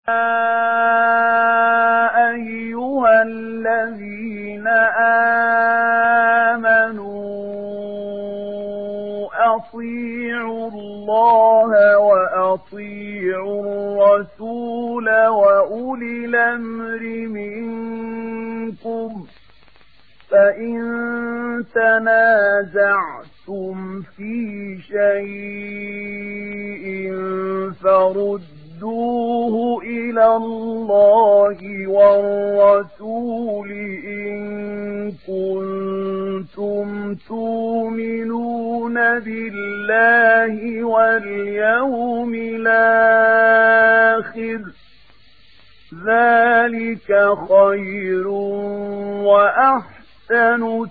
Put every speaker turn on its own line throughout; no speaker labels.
أيها الذين آمنوا أطيعوا الله وأطيعوا الرسول وأولي الأمر منكم فإن تنازعتم في شيء فردوه إلى الله والرسول إن كنتم تؤمنون بالله واليوم الآخر ذلك خير وأحسن أحسن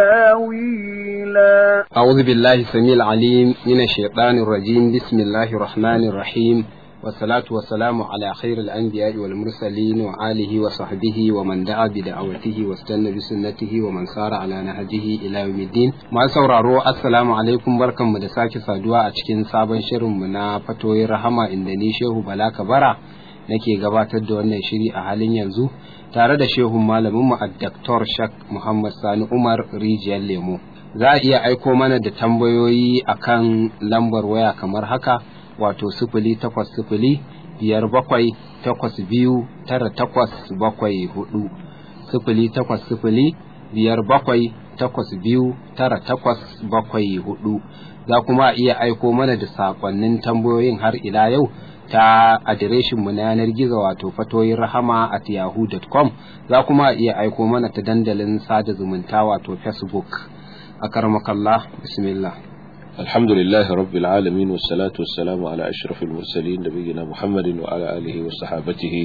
تاويلا
أعوذ بالله السميع العليم من الشيطان الرجيم بسم الله الرحمن الرحيم والصلاة والسلام على خير الأنبياء والمرسلين وآله وصحبه ومن دعا بدعوته واستنى بسنته ومن سار على نهجه إلى يوم الدين ما sauraro assalamu alaikum barkanmu da sake saduwa a cikin sabon shirinmu na fatoyin rahama inda ni Shehu Bala Kabara nake gabatar da wannan shiri a halin yanzu tare da shehun malaminmu a Dr. Shak Muhammad Sani Umar Rijiyar Lemo. Za a iya aiko mana da tambayoyi akan lambar waya kamar haka wato sifili takwas sifili biyar bakwai takwas biyu tara takwas bakwai hudu sifili takwas sifili biyar bakwai takwas biyu tara takwas bakwai hudu za kuma iya aiko mana da sakonnin tambayoyin har ila yau ta adireshinmu na yanar gizo wato fatoyin rahama at yahoo.com za kuma iya aiko mana ta dandalin sada zumunta wato facebook a karmakallah bismillah
الحمد لله رب العالمين والصلاة والسلام على أشرف المرسلين نبينا محمد وعلى آله وصحابته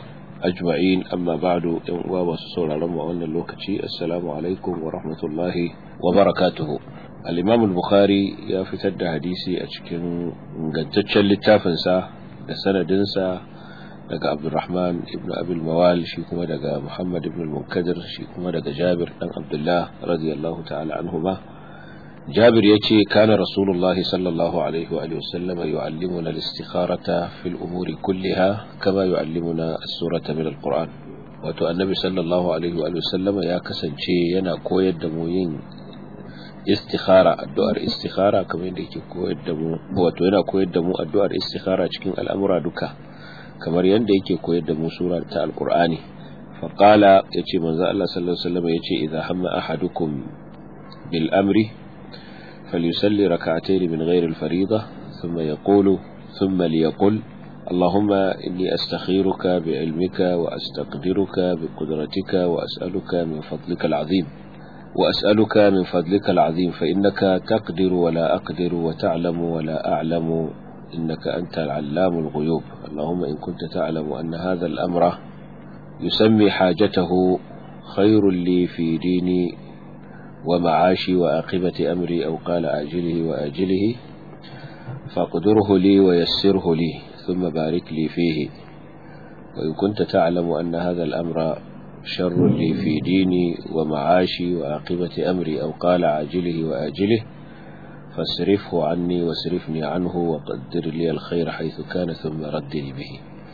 أجمعين أما بعد وما سسول رمى وأن اللوكتي السلام عليكم ورحمة الله وبركاته الإمام البخاري يا فتد حديثي أشكن قدتش اللتافنسا da sanadinsa daga abdulrahman ibn abil mawal shi kuma daga muhammad ibn munkadir shi kuma daga jabir dan abdullah radiyallahu ta'ala anhuma jabir yace kana rasulullahi sallallahu alaihi wa alihi wasallam yu'allimuna al-istikharata fil umuri kulliha kama yu'allimuna as-surata min al-quran wato annabi sallallahu alaihi wa alihi wasallam ya kasance yana koyar da mu yin istikhara addu'ar istikhara kamar yadda yake koyar da mu wato yana koyar da mu addu'ar istikhara cikin al'amura duka kamar yadda yake koyar da mu sura ta alqur'ani fa qala yace manzo Allah sallallahu alaihi wasallam yace idza hamma ahadukum bil amri falyusalli rak'atayn min ghayri al fariida thumma yaqulu thumma liyaqul اللهم إني أستخيرك بعلمك وأستقدرك بقدرتك وأسألك من فضلك العظيم وأسألك من فضلك العظيم فإنك تقدر ولا أقدر وتعلم ولا أعلم إنك أنت العلام الغيوب اللهم إن كنت تعلم أن هذا الأمر يسمي حاجته خير لي في ديني ومعاشي وآقبة أمري أو قال آجله وآجله فاقدره لي ويسره لي ثم بارك لي فيه وإن كنت تعلم أن هذا الأمر شر لي في ديني ومعاشي وعاقبة أمري أو قال عاجله وآجله فاصرفه عني واصرفني عنه وقدر لي الخير حيث كان ثم ردني به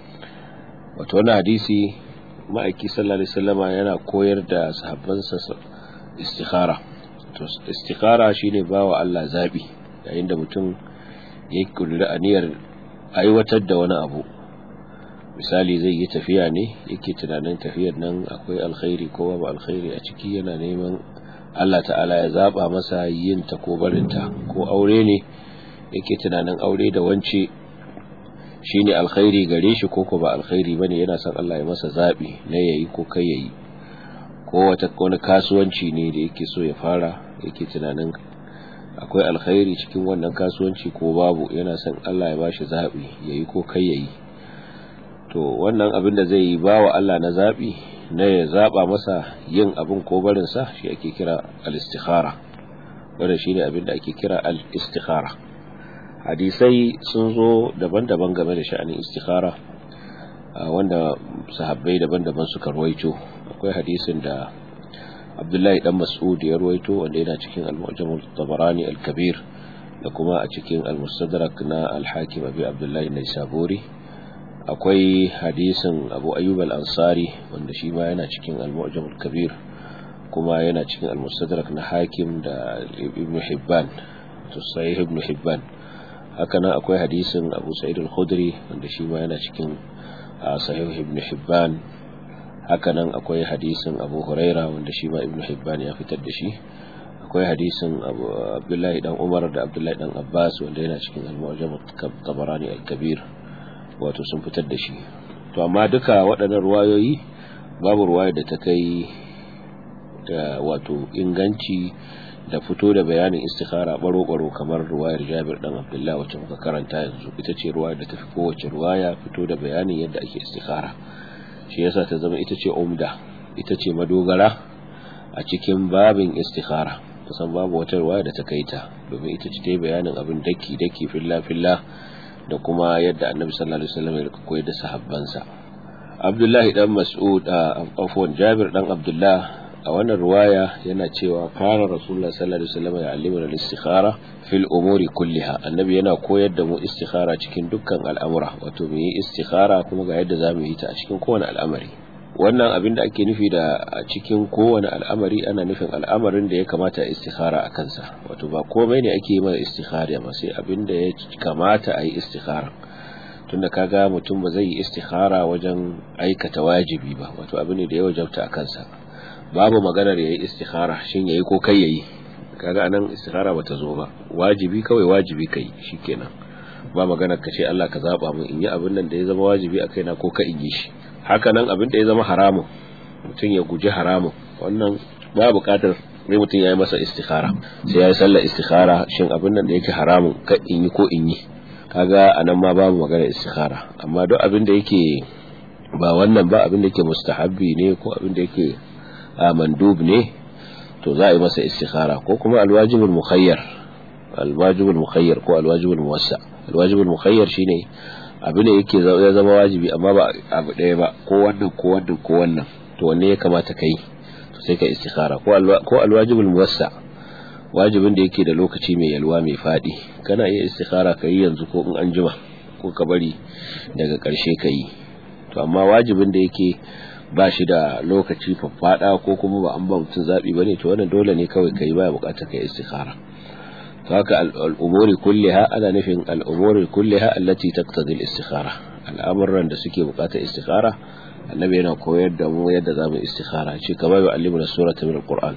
وتوانا حديثي ما أكي صلى الله عليه وسلم أنا كوير دا صحبان استخارة استخارة شيني باو الله زابي عند متن يكل لأنير أيوة وانا أبو misali zai yi tafiya ne yake tunanin tafiyar nan akwai alkhairi ko babu alkhairi a ciki yana neman Allah ta'ala ya zaba masa yin ta ko barinta ko aure ne yake tunanin aure da wance shine alkhairi gare shi ko ko ba alkhairi bane yana son Allah ya masa zabi na yayi ko kai yayi ko wata wani kasuwanci ne da yake so ya fara yake tunanin akwai alkhairi cikin wannan kasuwanci ko babu yana son Allah ya bashi zabi yayi ko kai yayi to wannan abin da zai ba wa Allah na zaɓi na ya zaɓa masa yin abin ko barinsa shi ake kira al-istikhara wanda shi ne abin da ake kira al-istikhara hadisai sun zo daban-daban game da sha'anin istikhara wanda sahabbai daban-daban suka ruwaito akwai hadisin da abdullahi dan mas'ud ya ruwaito wanda yana cikin al-mu'jam al-tabarani al-kabir da kuma a cikin al-mustadrak na al-hakim abi abdullahi naisaburi akwai hadisin abu ayyub al-ansari wanda shi ma yana cikin al-mu'jam al-kabir kuma yana cikin al-mustadrak na hakim da ibn hibban to sahih ibn hibban haka nan akwai hadisin abu sa'id al-khudri wanda shi ma yana cikin sahih ibn hibban haka nan akwai hadisin abu huraira wanda shi ma ibn hibban ya fitar da shi akwai hadisin abdullahi dan umar da abdullahi dan abbas wanda yana cikin al-mu'jam tabarani al-kabir wato sun fitar da shi to amma duka waɗannan ruwayoyi babu ruwaya da ta kai da wato inganci da fito da bayanin istikhara baro-baro kamar ruwayar jabir dan abdullah wacce muka karanta yanzu ita ce ruwaya da tafi kowace ruwaya fito da bayanin yadda ake istikhara shi yasa ta zama ita ce umda ita ce madogara a cikin babin istikhara kusan babu wata ruwaya da ta kai ta domin ita ce ta bayanin abin daki daki filla filla da kuma yadda annabi sallallahu alaihi wasallam ya koyar da sahabbansa abdullahi dan mas'ud afwan jabir dan abdullah a wannan ruwaya yana cewa kana rasulullah sallallahu alaihi wasallam ya allimuna al-istikhara fil umuri kulliha annabi yana koyar da mu istikhara cikin dukkan al'amura wato mu yi istikhara kuma ga yadda zamu yi ta a cikin kowane al'amari wannan abin da ake nufi da a cikin kowane al'amari ana nufin al'amarin da ya kamata a istikhara a kansa wato ba komai ne ake yi mara istikhara ba sai abin da ya kamata a yi istikhara tunda kaga mutum ba zai yi istikhara wajen aikata wajibi ba wato abin da ya wajabta a kansa babu maganar yayi istikhara shin yayi ko kai yayi kaga anan istikhara bata zo ba wajibi kawai wajibi kai shikenan ba maganar ka ce Allah ka zaba mun in yi abin nan da ya zama wajibi a kaina ko ka in yi shi haka nan abin da ya zama haramun mutum ya guji haramun wannan ba buƙatar sai mutum ya yi masa istikhara sai ya yi sallar istikhara shin abin nan da yake haramun ka in yi ko in yi kaga anan ma babu magana istikhara amma duk abin da yake ba wannan ba abin da yake mustahabbi ne ko abin da yake mandub ne to za a yi masa istikhara ko kuma alwajibul mukhayyar alwajibul mukhayyar ko alwajibul muwassa alwajibul mukhayyar shine abin da yake ya zama wajibi amma ba abu ɗaya ba ko wannan ko wannan ko wannan to wanne ya kamata kai to sai ka istikhara ko ko alwajibul muwassa wajibin da yake da lokaci mai yalwa mai fadi kana iya istikhara kai yanzu ko in an jima ko ka bari daga ƙarshe ka yi to amma wajibin da yake ba shi da lokaci faffada ko kuma ba an ba mutum zaɓi ba ne to wannan dole ne kawai ka yi baya buƙatar ka yi istikhara to haka al'umuri kulliha ana nufin al'umuri kulliha allati taqtadi al-istikhara al'amuran da suke buƙatar istikhara annabi yana koyar da mu yadda zamu istikhara ce kamar yu'allimuna surata min al-qur'an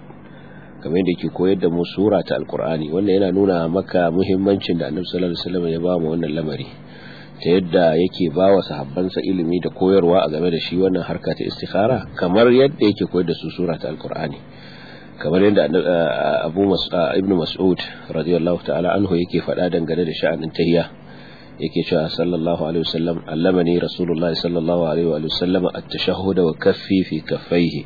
kamar yadda yake koyar da mu sura ta al-qur'ani wannan yana nuna maka muhimmancin da annabi sallallahu alaihi wasallam ya ba mu wannan lamari ta yadda yake ba wa sahabbansa ilimi da koyarwa a game da shi wannan harka ta istikhara kamar yadda yake koyar da su sura ta alkur'ani kamar yadda abu ibn mas'ud radiyallahu ta'ala anhu yake faɗa dangane da sha'anin tahiyya yake cewa sallallahu alaihi wasallam allamani rasulullah sallallahu alaihi wa sallam at-tashahhud wa kaffi fi kaffaihi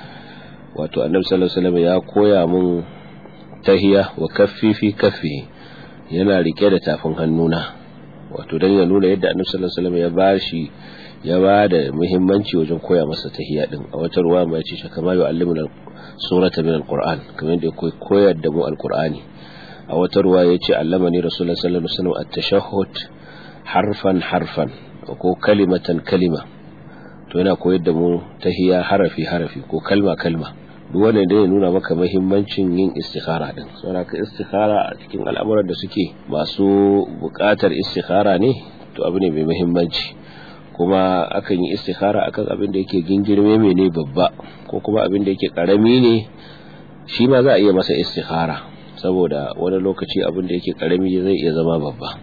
wato annabi sallallahu alaihi wasallam ya koya mun tahiyya wa kaffi fi kaffi yana rike da tafin hannuna wato dan ya nuna yadda annabi sallallahu alaihi wasallam ya bashi ya ba da muhimmanci wajen koya masa tahiyya din a wata ruwa mai ce kama yu'allimuna surata min alquran kamar yadda ya koyar da mu alqurani a wata ruwa yace allamani rasulullahi sallallahu alaihi wasallam at-tashahhud harfan harfan ko kalimatan kalima to yana koyar da mu tahiyya harafi harafi ko kalma kalma duk wannan da ya nuna maka muhimmancin yin istikhara din saboda ka istikhara a cikin al'amuran da suke masu buƙatar istikhara ne to abu ne mai muhimmanci kuma akan yi istikhara akan abin da yake gingirme mai ne babba ko kuma abin da yake karami ne shi ma za a iya masa istikhara saboda wani lokaci abin da yake karami zai iya zama babba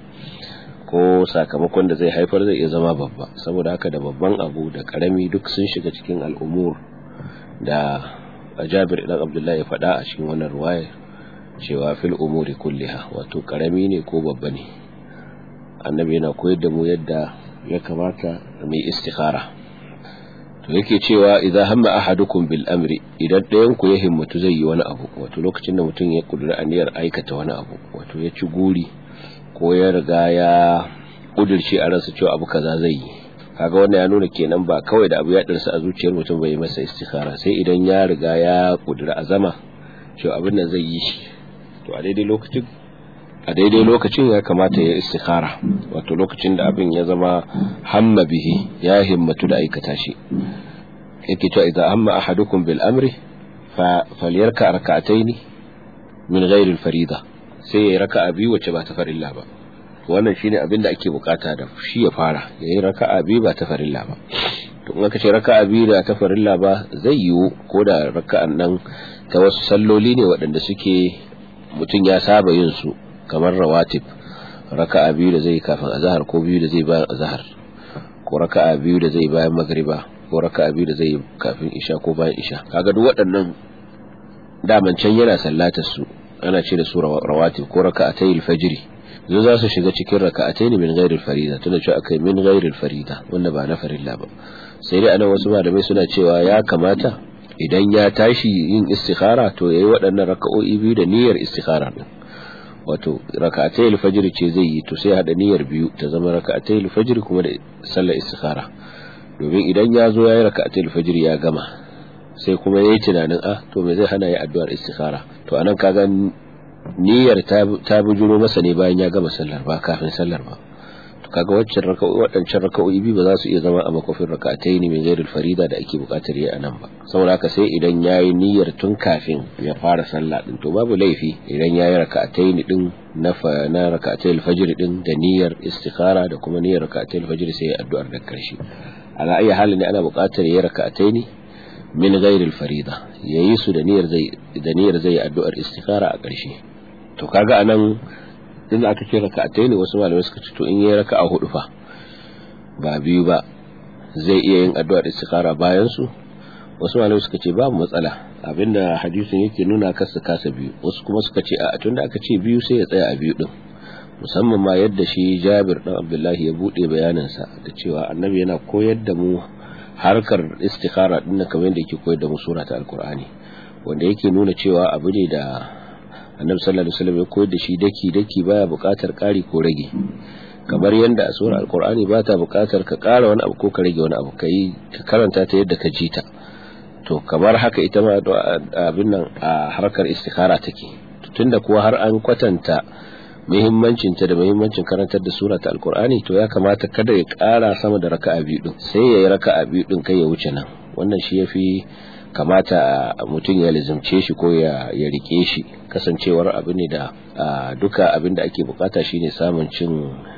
ko sakamakon da zai haifar zai iya zama babba saboda haka da babban abu da karami duk sun shiga cikin al'umur da jabir idan abdullahi ya faɗa a cikin wannan ruwaya cewa fil umuri kulliha wato karami ne ko babba ne annabi yana koyar da mu yadda ya kamata mai istikhara to yake cewa idan hamma ahadukum bil amri idan ɗayan ku ya himmatu zai yi wani abu wato lokacin da mutum ya kudura aniyar aikata wani abu wato ya ci guri ko ya riga ya kudirce a ransa cewa abu kaza zai yi kaga wannan ya nuna kenan ba kawai da abu ya dirsa a zuciyar mutum bai masa istikhara sai idan ya riga ya kudura azama cewa abin nan zai yi shi to a daidai lokacin a daidai lokacin ya kamata ya istikhara wato lokacin da abin ya zama hamma bihi ya himmatu da aikata shi yake cewa idan amma ahadukum bil amri fa falyarka rak'ataini min ghairi al farida sai ya raka'a biyu wacce ba ta farilla ba wannan shine abin da ake bukata da shi ya fara yayi raka'a biyu ba ta farilla ba to in aka ce raka'a biyu da ta farilla ba zai yiwu ko da raka'an nan ta wasu salloli ne waɗanda suke mutum ya saba yin su kamar rawatib raka'a biyu da zai kafin azhar ko biyu da zai bayan azhar ko raka'a biyu da zai bayan magriba ko raka'a biyu da zai kafin isha ko bayan isha kaga duk waɗannan daman can yana sallatar su ana ce da su rawatib ko raka'atayil fajri zo za su shiga cikin raka'atayn min ghairil farida tunda cewa akai min ghairil farida wanda ba na farilla ba sai dai anan wasu malamai suna cewa ya kamata idan ya tashi yin istikhara to yayi waɗannan raka'o'i biyu da niyyar istikhara din wato raka'atayil fajr ce zai yi to sai hada niyyar biyu ta zama raka'atayil fajr kuma da sallar istikhara domin idan ya zo yayi raka'atayil fajr ya gama sai kuma yayi tunanin ah to me zai hana yi addu'ar istikhara to anan kaga niyyar ta bujuro masa ne bayan ya gama sallar ba kafin sallar ba to kaga waccan raka'o'i waɗancan raka'o'i biyu ba za su iya zama a makofin raka'atayn min ghairil farida da ake buƙatar yi anan ba saboda haka sai idan yayi niyyar tun kafin ya fara sallah din to babu laifi idan yayi raka'atayn din na na raka'atayl fajr din da niyyar istikhara da kuma niyyar raka'atayl fajr sai addu'ar da karshe ala ayi halin ne ana buƙatar yayi raka'atayn min ghairil farida yayi su da niyyar zai da niyyar zai addu'ar istikhara a ƙarshe to kaga anan din aka ce raka'atai ne wasu malamai suka ce to in yayi raka'a hudu fa ba biyu ba zai iya yin addu'ar istikhara bayan su wasu malamai suka ce babu matsala abinda hadisin yake nuna kasa kasa biyu wasu kuma suka ce a tunda aka ce biyu sai ya tsaya a biyu din musamman ma yadda shi Jabir dan Abdullahi ya bude bayaninsa da cewa annabi yana koyar da mu harkar istikhara din kamar yadda yake koyar da mu sura ta alqur'ani wanda yake nuna cewa abu ne da annabi sallallahu alaihi wasallam ya koyar da shi daki daki baya buƙatar ƙari ko rage kamar yadda a surar alqur'ani ba ta buƙatar ka ƙara wani abu ko ka rage wani abu kai ka karanta ta yadda ka ji ta to kamar haka ita ma abin nan a harkar istikhara take tunda kuwa har an kwatanta muhimmancin ta da muhimmancin karantar da sura ta alqur'ani to ya kamata kada ya ƙara sama da raka'a biyu din sai ya yi raka'a biyu din kai ya wuce nan wannan shi yafi kamata mutum ya lizimce shi ko ya rike shi kasancewar abu ne da duka abin da ake bukata shine samun cin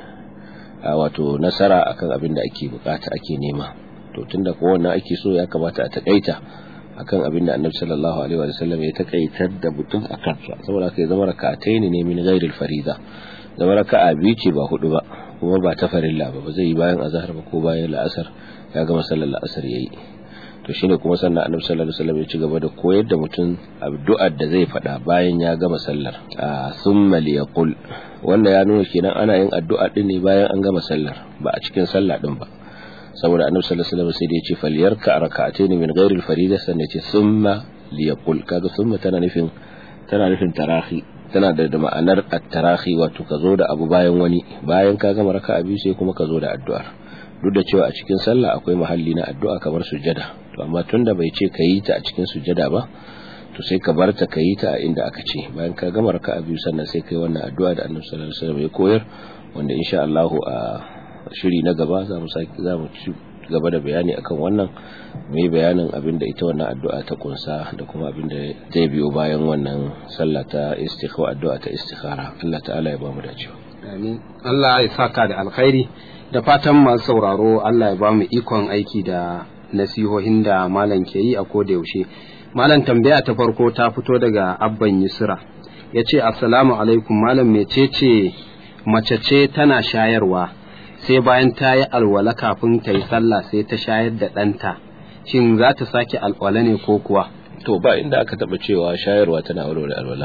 wato nasara akan abin da ake bukata ake nema to tunda ko wannan ake so ya kamata a takaita akan abin da annabi sallallahu alaihi wa sallam ya takaitar da mutum akan sa saboda kai zama raka'ataini ne min ghairil farida zama raka'a biyu ce ba hudu ba kuma ba ta farilla ba ba zai yi bayan azhar ba ko bayan la'asar ya gama sallar la'asar yayi to shine kuma sannan annabi sallallahu alaihi wasallam ya ci gaba da koyar da mutum addu'ar da zai faɗa bayan ya gama sallar thumma liyaqul wanda ya nuna kenan ana yin addu'a din ne bayan an gama sallar ba a cikin sallah din ba saboda annabi sallallahu alaihi wasallam sai da ya ce falyarka rak'atayn min ghairi al-farida sannan ya ce thumma liyaqul kaga thumma tana nufin tana nufin tarahi tana da ma'anar at-tarahi wato ka zo da abu bayan wani bayan ka gama raka'a biyu sai kuma ka zo da addu'ar duk da cewa a cikin sallah akwai mahalli na addu'a kamar sujjada to amma tunda bai ce ka yi ta a cikin sujjada ba to sai ka bar ta ka yi ta a inda aka ce bayan ka gama raka'a biyu sannan sai ka yi wannan addu'a da Annabi sallallahu alaihi wasallam ya koyar wanda insha Allah a shiri na gaba za mu saki za mu ci gaba da bayani akan wannan mai bayanin abin da ita wannan addu'a ta kunsa da kuma abin da zai biyo bayan wannan sallah ta istikhara addu'a ta istikhara Allah ta'ala ya ba mu dacewa
amin Allah ya saka da alkhairi da fatan masu sauraro Allah ya ba mu ikon aiki da nasihohin da malam ke yi a koda yaushe malam tambaya ta farko ta fito daga abban yusra ya ce assalamu alaikum malam mecece mace ce tana shayarwa sai bayan ta yi alwala kafin ta yi sallah sai ta shayar da ɗanta shin za ta sake alwala ne ko kuwa
to ba inda aka taɓa cewa shayarwa tana warware alwala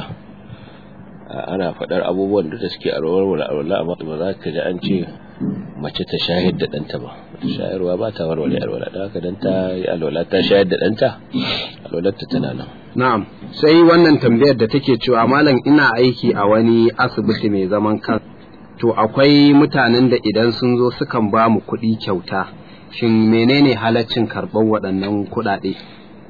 ana faɗar abubuwan da suke warware alwala amma ba za ka ji an ce mace ta shayar da ɗanta ba shayarwa ba ta warware alwala da haka dan ta yi alwala ta shayar da ɗanta alwalarta tana nan
na'am sai wannan tambayar da take cewa malam ina aiki a wani asibiti mai zaman kan to akwai mutanen da idan sun zo sukan ba mu kuɗi kyauta shin menene halaccin karɓar waɗannan kuɗaɗe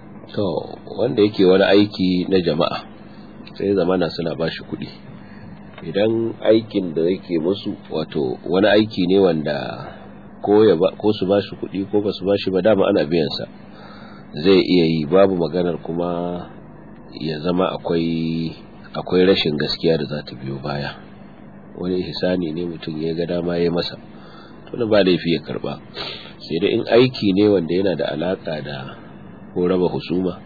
to wanda yake wani aiki na jama'a sai zamana suna ba shi kuɗi idan aikin da yake musu wato wani aiki ne wanda ko ya ba ko su bashi kuɗi ko ba su bashi ba dama ana biyan sa zai iya yi babu maganar kuma ya zama akwai akwai rashin gaskiya da za ta biyo baya wani ihsani ne mutum ya ga dama ya masa to ba laifi ya karba sai dai in aiki ne wanda yana da alaka da ko raba husuma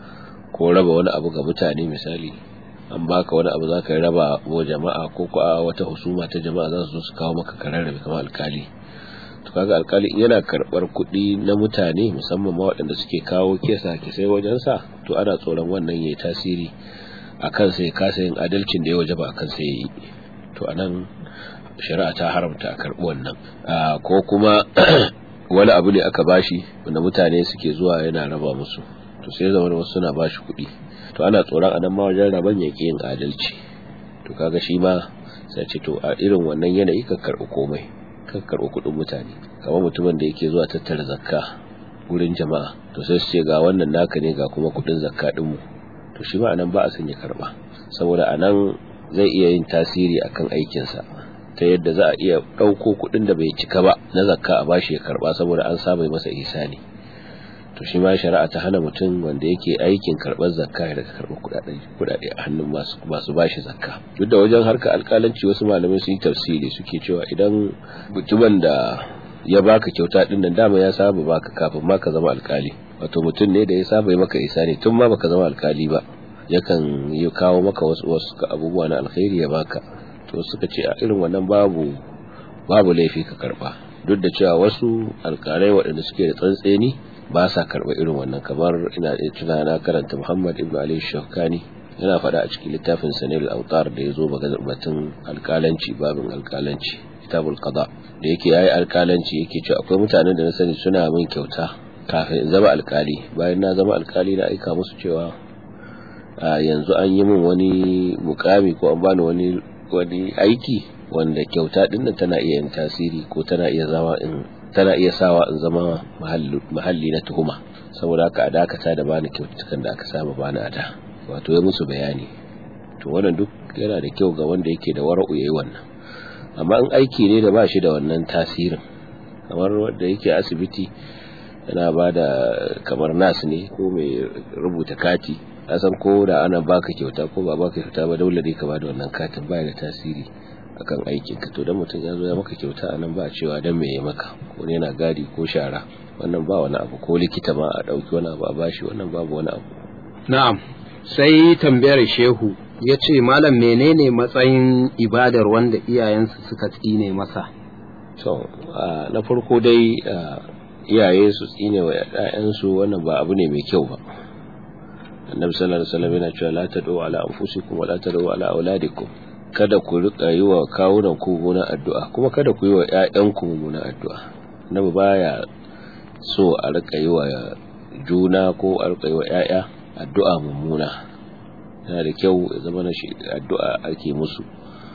ko raba wani abu ga mutane misali an baka wani abu zaka raba wa jama'a ko ko wata husuma ta jama'a za su su kawo maka kararrabe kamar alkali to kaga alkali yana karbar kuɗi na mutane musamman ma waɗanda suke kawo kesa kisai wajen sa to ana tsoron wannan yayi tasiri akan sai kasa yin adalcin da ya wajaba akan sai yayi to anan shari'a ta haramta a karɓi wannan ko kuma wani abu ne aka bashi wanda mutane suke zuwa yana raba musu to sai zama wasu suna bashi kuɗi to ana tsoron anan ma wajen raban ya yin adalci to kaga shi ma sai ce to a irin wannan yanayi ka karɓi komai ka karɓi kuɗin mutane kamar mutumin da yake zuwa tattara zakka wurin jama'a to sai su ce ga wannan naka ne ga kuma kuɗin zakka ɗinmu to shi ma anan ba a son ya karɓa saboda anan zai iya yin tasiri akan aikinsa ta yadda za a iya ɗauko kuɗin da bai cika ba na zakka a bashi ya karɓa saboda an saba masa ihsani to shi ma shari'a ta hana mutum wanda yake aikin karɓar zakka ya daga karɓar kuɗaɗe a hannun masu masu bashi zakka duk da wajen harka alƙalanci wasu malamai su yi tafsiri suke cewa idan mutumin da ya baka kyauta din nan dama ya saba baka kafin ma ka zama alƙali wato mutum ne da ya saba yi maka ihsani tun ma baka zama alƙali ba yakan yi kawo maka wasu wasu abubuwa na alkhairi ya baka to suka ce a irin wannan babu babu laifi ka karba duk da cewa wasu alkalai waɗanda suke da tsantseni ba sa karba irin wannan kamar ina da tuna na karanta Muhammad ibn Ali Shawkani yana faɗa a cikin littafin Sanil Autar da yazo batun alkalanci babin alkalanci kitabul qada da yake yayi alkalanci yake cewa akwai mutanen da na sani suna min kyauta kafin in zama alkali bayan na zama alkali na aika musu cewa yanzu an yi min wani mukami ko an bani wani wani aiki wanda kyauta din nan tana iya yin tasiri ko tana iya zama in tana iya sawa in zama mahalli na tuhuma saboda haka a dakata da bani kyautukan da aka saba bani a da wato ya musu bayani to wannan duk yana da kyau ga wanda yake da wara'u yayi wannan amma in aiki ne da ba shi da wannan tasirin kamar wanda yake asibiti yana ba da kamar nas ne ko mai rubuta kati san ko da ana baka kyauta ko ba baka kyauta ba dole ne ka bada wannan katin baya da tasiri akan aikin ka to dan mutum ya zo ya maka kyauta anan ba cewa dan me ya maka ko ne yana gadi ko shara wannan ba wani abu ko likita ma a dauki wani abu a bashi wannan babu wani abu
na'am sai tambayar shehu ya ce malam menene matsayin ibadar wanda iyayensu suka tsine masa
to na farko dai iyaye su tsine wa 'ya'yansu wannan ba abu ne mai kyau ba annabi sallallahu alaihi wasallam yana cewa la tad'u ala anfusikum wa la tad'u ala auladikum kada ku rika yi wa kawunan ku mummunan addu'a kuma kada ku yi wa ƴaƴanku mummunan addu'a annabi baya so a rika yi wa juna ko a rika yi wa ƴaƴa addu'a mummuna yana da kyau ya zama na shi addu'a ake musu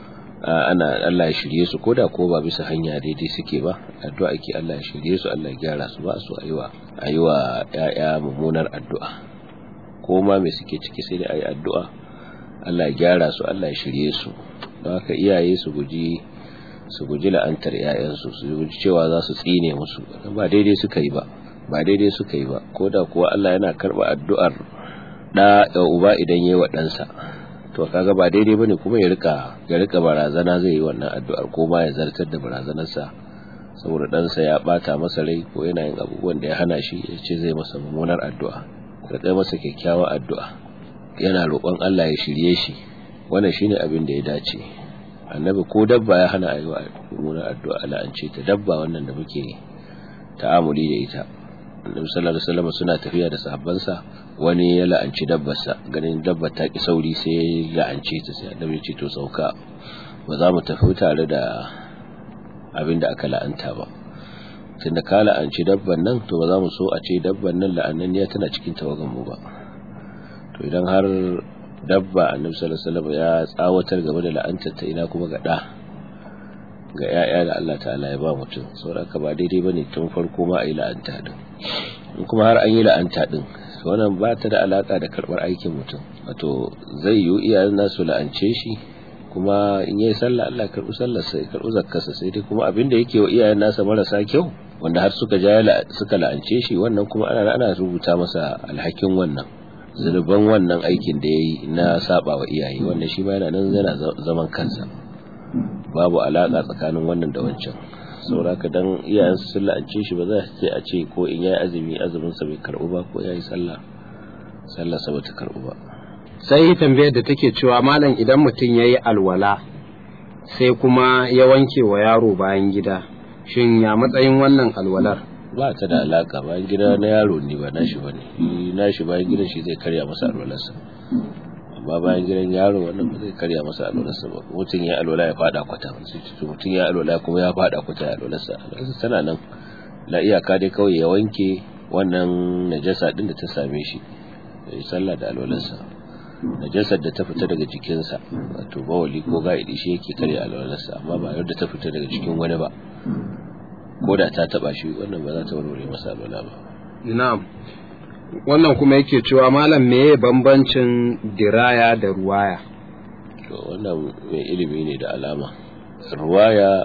ana Allah ya shirye su koda ko ba bisa hanya daidai suke ba addu'a ake Allah ya shirye su Allah ya gyara su ba su ayiwa ayiwa ƴaƴa mummunar addu'a ko ma me suke ciki sai dai ayi addu'a Allah ya gyara su Allah ya shirye su don haka iyaye su guji su guji la'antar ƴaƴansu su guji cewa za su tsine musu ba daidai suka yi ba ba daidai suka yi ba ko da kuwa Allah yana karba addu'ar da da uba idan yayi wa ɗansa to kaga ba daidai bane kuma ya rika ya rika barazana zai yi wannan addu'ar ko ma ya zartar da barazanarsa saboda ɗansa ya bata masa rai ko yana yin abubuwan da ya hana shi ya ce zai masa mummunar addu'a da masa kyakkyawar addu'a yana roƙon Allah ya shirye shi wannan shine abin da ya dace annabi ko dabba ya hana ayi mummunar addu'a Allah an ce ta dabba wannan da muke ta'amuli da ita annabi sallallahu alaihi wasallam suna tafiya da sahabbansa wani ya la'anci dabbarsa ganin dabbar ta ki sauri sai ya la'ance ta sai annabi ya ce to sauka ba za mu tafi tare da abin da aka la'anta ba tunda ka la'anci dabban nan to ba za mu so a ce dabban nan la'ananniya tana cikin tawagan mu ba to idan har dabba annabi sallallahu alaihi wasallam ya tsawatar game da la'antar ta ina kuma ga da ga ‘ya'ya da Allah ta'ala ya ba mutum saboda ba daidai ba ne tun farko ma a yi la'anta ɗin in kuma har an yi la'anta ɗin wannan ba ta da alaƙa da karɓar aikin mutum wato zai yiwu iyayen nasu la'ance shi kuma in yayi sallah Allah ya karbi sallar sa ya karbi zakkarsa sai dai kuma abin da yake wa iyayen nasa marasa kyau wanda har suka ja suka la'ance shi wannan kuma ana ana rubuta masa alhakin wannan zunuban wannan aikin da yayi na saba wa iyaye wannan shi ma yana nan yana zaman kansa babu alaka tsakanin wannan da wancan sauraka dan iyayen sun la'ance shi ba za su a ce ko in yayi azumi azumin sa bai karbu ba ko yayi sallah sallar sa bata karbu ba
sai tambayar da take cewa malam idan mutum yayi alwala sai kuma ya wanke wa yaro bayan gida shin ya matsayin wannan alwalar
ba ta da alaka bayan gida na yaro ne ba nashi bane nashi bayan gidan shi zai karya masa alwalarsa amma bayan gidan yaro wannan ba zai karya masa alwalarsa ba mutum ya alwala ya fada kwata mutum ya alwala kuma ya fada kwata ya alwalarsa alwalarsa tana nan la iyaka dai kawai ya wanke wannan najasa din da ta same shi ya sallah da alwalarsa najasar da ta fita daga jikinsa wato bawali ko ga'idi shi yake karya alwalarsa amma ba yadda ta fita daga jikin wani ba ko da ta taba shi wannan ba za ta warware masa alwala ba
na'am wannan kuma yake cewa malam meye bambancin diraya da ruwaya
to wannan mai ilimi ne da alama ruwaya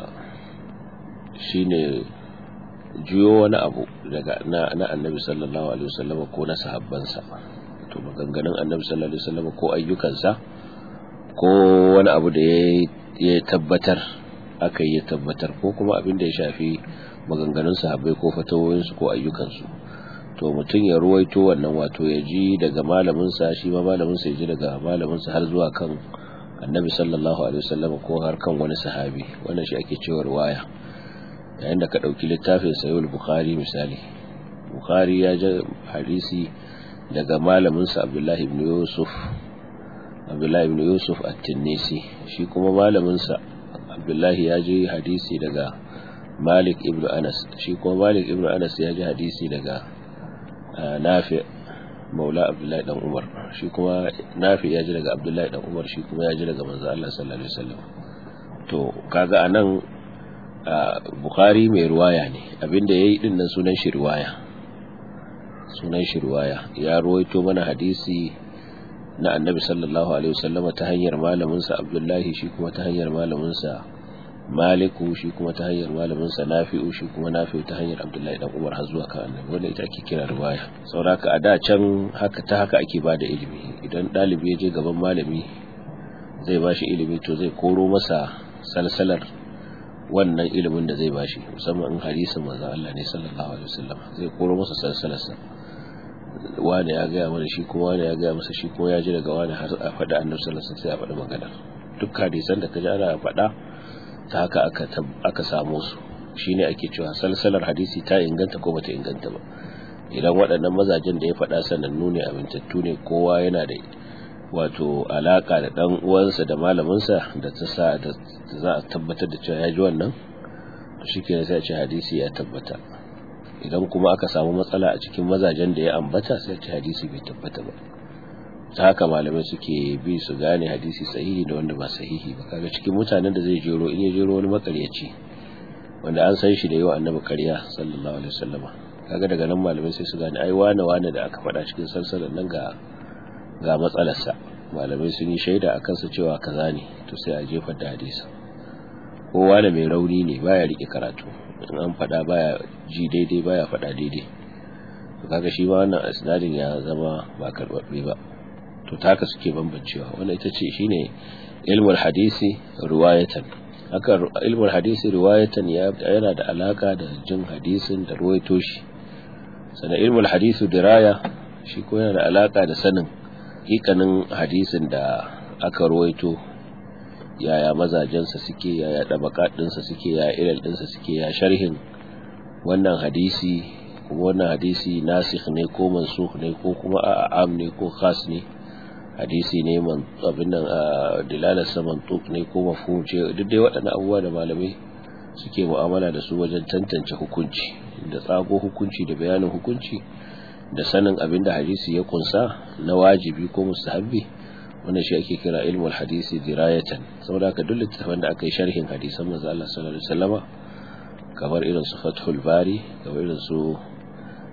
shine juyo wani abu daga na, na annabi sallallahu alaihi wasallam ko na sahabbansa to maganganun annabi sallallahu alaihi wasallam ko ayyukansa ko wani abu da ya tabbatar aka yi tabbatar ko kuma abin da ya shafi maganganun sahabbai ko fatawoyinsu ko ayyukansu to mutum ya ruwaito wannan wato ya ji daga malaminsa shi ma malaminsa ya ji daga malaminsa har zuwa kan annabi sallallahu alaihi wasallam ko har kan wani sahabi wannan shi ake cewa riwaya yayin da ka dauki littafin sahih bukhari misali bukhari ya ji hadisi daga malaminsa abdullahi ibn yusuf abdullahi ibn yusuf at-tinnisi shi kuma malaminsa abdullahi ya ji hadisi daga malik ibn anas shi kuma malik ibn anas ya ji hadisi daga nafi maula abdullahi dan umar shi kuma nafi ya ji daga abdullahi dan umar shi kuma ya ji daga manzo Allah sallallahu alaihi wasallam to kaga anan bukhari mai ruwaya ne abinda yayi din nan sunan shi riwaya sunan shi riwaya ya ruwaito mana hadisi na annabi sallallahu alaihi wasallama ta hanyar malaminsa abdullahi shi kuma ta hanyar malaminsa maliku shi kuma ta hanyar malaminsa nafi'u shi kuma nafi'u ta hanyar abdullahi dan umar har zuwa kan annabi wanda ita ake kira riwaya sauraka a da can haka ta haka ake ba da ilimi idan ɗalibi ya je gaban malami zai ba shi ilimi to zai koro masa salsalar wannan ilimin da zai ba shi musamman in hadisin manzon Allah ne sallallahu alaihi wasallam zai koro masa salsalarsa wane ya gaya mana shi kuma wane ya gaya masa shi kuma ya ji daga wane har a faɗi annabi sallallahu alaihi wasallam sai a faɗi magana duk hadisan da kaji ana faɗa ta haka aka aka samu su shine ake cewa salsalar hadisi ta inganta ko bata inganta ba idan waɗannan mazajen da ya faɗa sanannu ne amintattu ne kowa yana da wato alaka da dan uwansa da malaminsa da ta sa da za a tabbatar da cewa ya ji wannan to shikenan sai a ce hadisi ya tabbata idan kuma aka samu matsala a cikin mazajen da ya ambata sai ce hadisi bai tabbata ba ta haka malamai suke bi su gane hadisi sahihi da wanda ba sahihi ba kaga cikin mutanen da zai jero in ya jero wani makaryaci wanda an san shi da yawa annabi karya sallallahu alaihi wasallama kaga daga nan malamai sai su gane ai wane wane da aka faɗa cikin salsalar nan ga ga matsalarsa malamai sun yi shaida a kansa cewa kaza ne to sai a jefar da hadisi kowa da mai rauni ne baya rike karatu in an faɗa baya ji daidai baya faɗa daidai to kaga shi ma wannan isnadin ya zama ba karɓaɓɓe ba to ta haka suke bambancewa wannan ita ce shine ilmul hadisi riwayatan haka ilmul hadisi riwayatan yana da alaka da jin hadisin da ruwaito shi sannan ilmul hadisi diraya shi ko yana da alaka da sanin hikanin hadisin da aka ruwaito yaya mazajensa suke yaya ɗabaƙaɗinsa suke yaya ilal ɗinsa suke ya sharhin wannan hadisi kuma wannan hadisi nasikh ne ko mansukh ne ko kuma a'am ne ko khas ne hadisi ne man abin nan dilalar sa mantuq ne ko mafhum ce duk dai waɗannan abubuwa da malamai suke mu'amala da su wajen tantance hukunci da tsago hukunci da bayanin hukunci da sanin abin da hadisi ya kunsa na wajibi ko mustahabbi wannan shi ake kira ilmul hadisi dirayatan saboda haka duk littafin da aka yi sharhin hadisan manzo Allah sallallahu alaihi wasallama kamar irin su Fathul Bari kamar irin su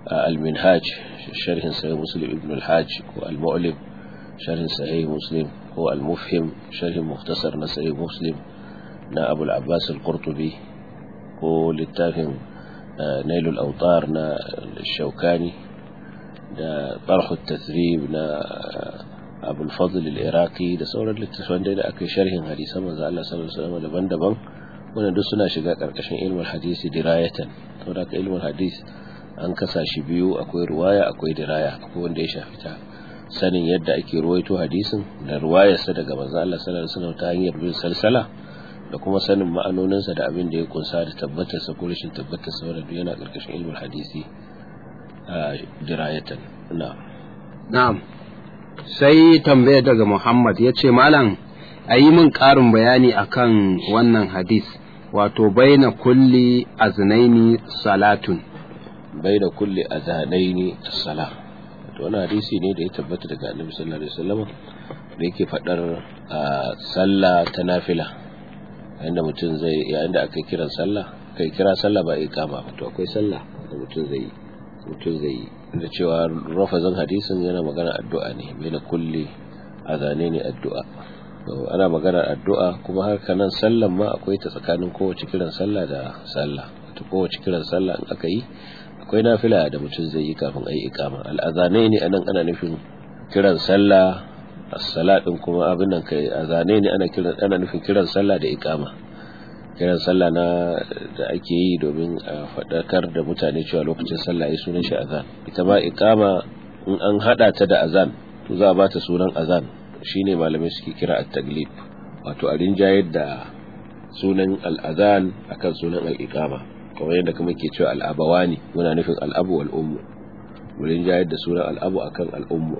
Al-Minhaj sharhin Sahih Muslim Ibn al-Hajj ko Al-Mu'lim sharhin Sahih Muslim ko al-mufhim sharhin muhtasar na sahih muslim na abul abbas al-qurtubi ko littafin nailul autar na shaukani da tarhu tathrib na abul fadl al-iraqi da sauran littafan da aka sharhin hadisan manzo Allah sallallahu alaihi wasallam daban-daban wannan duk suna shiga karkashin ilmul hadisi dirayatan saboda ka ilmul hadis an kasa shi biyu akwai ruwaya akwai diraya akwai wanda ya shafi ta sanin yadda ake ruwaito hadisin da ruwayarsa daga manzo Allah sallallahu alaihi wasallam ta hanyar bin salsala da kuma sanin ma'anoninsa da abin da ya kunsa da tabbatarsa ko rashin tabbatarsa wanda duk yana karkashin ilmul hadisi a dirayatan na'am
na'am sai tambaya daga Muhammad ya ce malam a yi min ƙarin bayani akan wannan hadis wato baina kulli aznaini salatun
baina kulli azanaini as-salah to wannan hadisi ne da ya tabbata daga Annabi sallallahu alaihi wasallam da yake fadar sallah ta nafila inda mutum zai yayin da aka kiran sallah kai kira sallah ba iqama ba to akwai sallah da mutum zai mutum zai da cewa rafazin hadisin yana magana addu'a ne baina kulli azanaini addu'a ana magana addu'a kuma haka nan sallan ma akwai ta tsakanin kowace kiran sallah da sallah to kowace kiran sallah in aka yi akwai nafila da mutum zai yi kafin ayi ikama al'azanai ne anan ana nufin kiran sallah as-sala din kuma abin nan kai azanai ne ana kiran ana nufin kiran sallah da ikama kiran sallah na da ake yi domin a fadakar da mutane cewa lokacin sallah yayi sunan shi azan ita ma ikama in an hada ta da azan to za a bata sunan azan shine malamai suke kira at-taglib wato a rinjayar da sunan al-azan akan sunan al-iqama kamar yadda kuma ke cewa al-abawani muna nufin al-abu wal ummu mu rinjayar da sunan al-abu akan al-ummu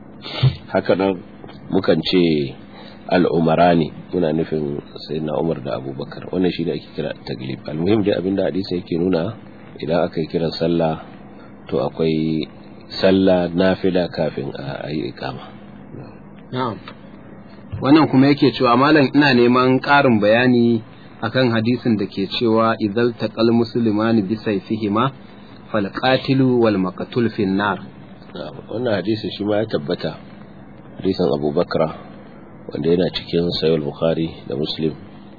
haka nan mukan ce al-umarani muna nufin sayyidina Umar da Abubakar wannan shine ake kira taglib al-muhim dai abinda hadisi yake nuna idan aka yi kiran sallah to akwai sallah nafila kafin a yi iqama
Na'am. Wannan kuma yake cewa malam ina neman ƙarin bayani akan hadisin da ke cewa idzal taqal muslimani bi sayfihima fal qatilu wal maqtul fin nar.
Wannan hadisin shi ma ya tabbata hadisin Abu Bakra wanda yana cikin Sahih Bukhari da Muslim.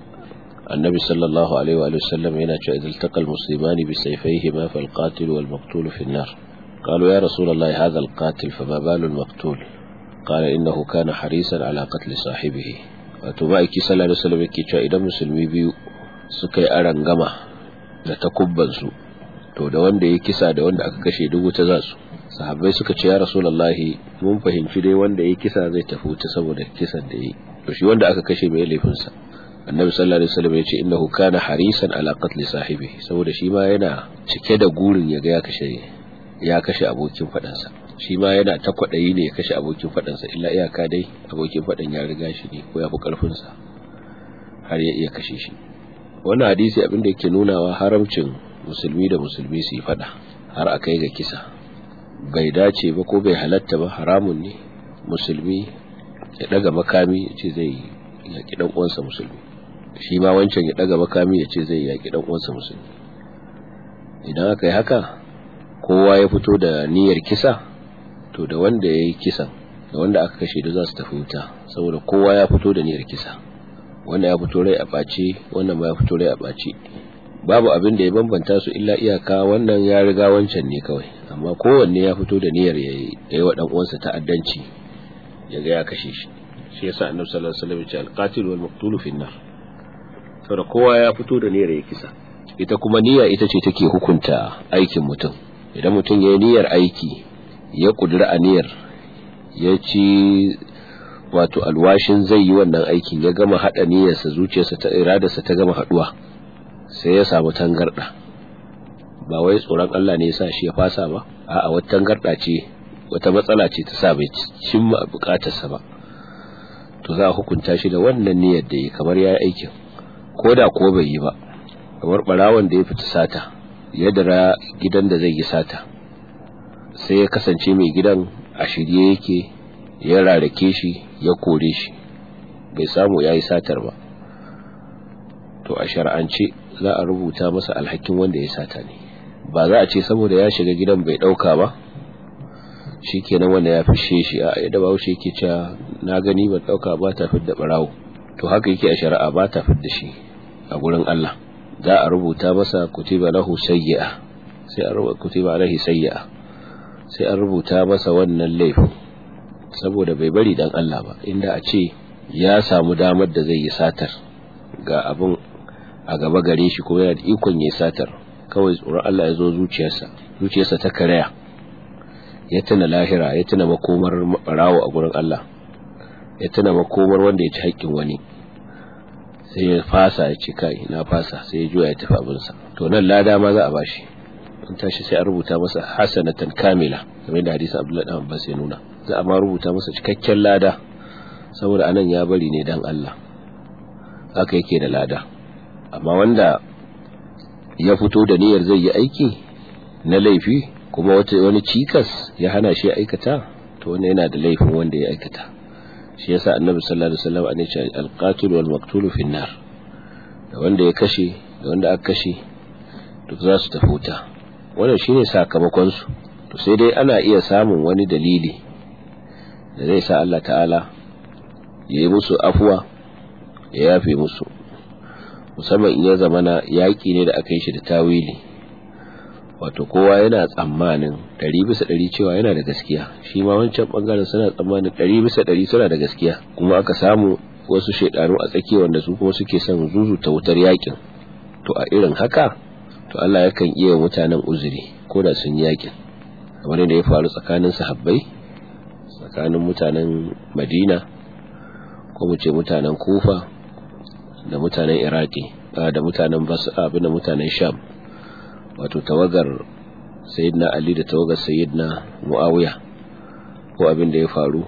Annabi sallallahu alaihi wa sallam yana cewa idzal taqal muslimani bi sayfihima fal qatilu wal maqtul fin nar. قالوا يا رسول الله هذا القاتل فما بال المقتول قال إنه كان حريصا على قتل صاحبه wato ma'aiki sallallahu alaihi wasallam yake cewa idan musulmi biyu suka yi aran gama da takubban su to da wanda ya kisa da wanda aka kashe duk wuta za su sahabbai suka ce ya rasulullahi mun fahimci dai wanda ya kisa zai tafi wuta saboda kisan da yi to shi wanda aka kashe mai laifin sa annabi sallallahu alaihi wasallam ya ce innahu kana harisan ala qatl sahibihi saboda shi ma yana cike da gurin ya ga ya kashe ya kashe abokin fadansa shi ma yana ta kwaɗayi ne ya kashe abokin faɗansa illa iyaka dai abokin faɗan ya riga shi ne ko ya fi ƙarfinsa har ya iya kashe shi wannan hadisi abin da yake nunawa haramcin musulmi da musulmi su yi faɗa har a kai ga kisa bai dace ba ko bai halatta ba haramun ne musulmi ya ɗaga makami ya ce zai yaƙi ɗan uwansa musulmi shi ma wancan ya ɗaga makami ya ce zai yaƙi ɗan uwansa musulmi idan aka yi haka kowa ya fito da niyyar kisa to da wanda ya yi kisan da wanda aka kashe da za su tafi wuta saboda kowa ya fito da niyyar kisa wanda ya fito rai a ɓace wannan ma ya fito rai a ɓace babu abin da ya bambanta su illa iyaka wannan ya riga wancan ne kawai amma kowanne ya fito da niyyar ya yi wa ɗan uwansa ta'addanci ya ga ya kashe shi shi yasa annabi sallallahu alaihi wasallam ya ce al-qatil wal maqtul fi nar saboda kowa ya fito da niyyar ya kisa ita kuma niyya ita ce take hukunta aikin mutum idan mutum ya yi niyyar aiki ya kudura aniyar ya ci wato alwashin zai yi wannan aikin ya gama haɗa niyyarsa zuciyarsa ta iradarsa ta gama haɗuwa sai ya samu tangarɗa ba wai tsoron Allah ne ya sa shi ya fasa ba a'a wata tangarɗa ce wata matsala ce ta sa bai cimma bukatarsa ba to za a hukunta shi da wannan niyyar da yi kamar ya yi aikin ko da ko bai yi ba kamar ɓarawon da ya fita sata ya dara gidan da zai yi sata sai ya kasance mai gidan a shirye yake ya rarake shi ya kore shi bai samu ya yi satar ba to a shar'ance za a rubuta masa alhakin wanda ya sata ne ba za a ce saboda ya shiga gidan bai ɗauka ba shikenan wanda ya fishe shi a yadda bawo shi yake cewa na gani ban dauka ba ta fidda barawo to haka yake a shari'a ba ta fidda shi a gurin Allah za a rubuta masa kutiba lahu sayyi'a sai a rubuta kutiba alaihi sayyi'a sai an rubuta masa wannan laifin saboda bai bari dan Allah ba inda a ce ya samu damar da zai yi satar ga abin a gaba gare shi kuma yana da ikon yi satar kawai tsoron Allah ya zo zuciyarsa zuciyarsa ta karaya ya tuna lahira ya tuna makomar rawo a gurin Allah ya tuna makomar wanda ya ci haƙƙin wani sai ya fasa ya ce kai na fasa sai ya juya ya tafi abinsa to nan lada ma za a bashi an tashi sai a rubuta masa hasanatan kamila kamar da hadisi Abdullahi dan Abbas ya nuna za a ma rubuta masa cikakken lada saboda anan ya bari ne dan Allah haka yake da lada amma wanda ya fito da niyyar zai yi aiki na laifi kuma wata wani cikas ya hana shi aikata to wannan yana da laifin wanda ya aikata shi yasa annabi sallallahu alaihi wasallam an ce al-qatil wal maqtul fi nar da wanda ya kashe da wanda aka kashe duk za su tafi wuta wannan shine sakamakon su to sai dai ana iya samun wani dalili da zai sa Allah ta'ala ya yi musu afuwa ya yafe musu musamman in ya zama na yaƙi ne da aka yi shi da tawili wato kowa yana tsammanin ɗari bisa ɗari cewa yana da gaskiya shi ma wancan ɓangaren suna tsammanin ɗari bisa ɗari suna da gaskiya kuma aka samu wasu shaidanu a tsakiya wanda su kuma suke son zuzuta wutar yaƙin to a irin haka to Allah yakan iya mutanen uzuri ko da sun yaƙin kamar da ya faru tsakanin sahabbai tsakanin mutanen Madina ko mu ce mutanen Kufa da mutanen Iraki da mutanen Basra abin da mutanen Sham wato tawagar sayyidina Ali da tawagar sayyidina Muawiya ko abin da ya faru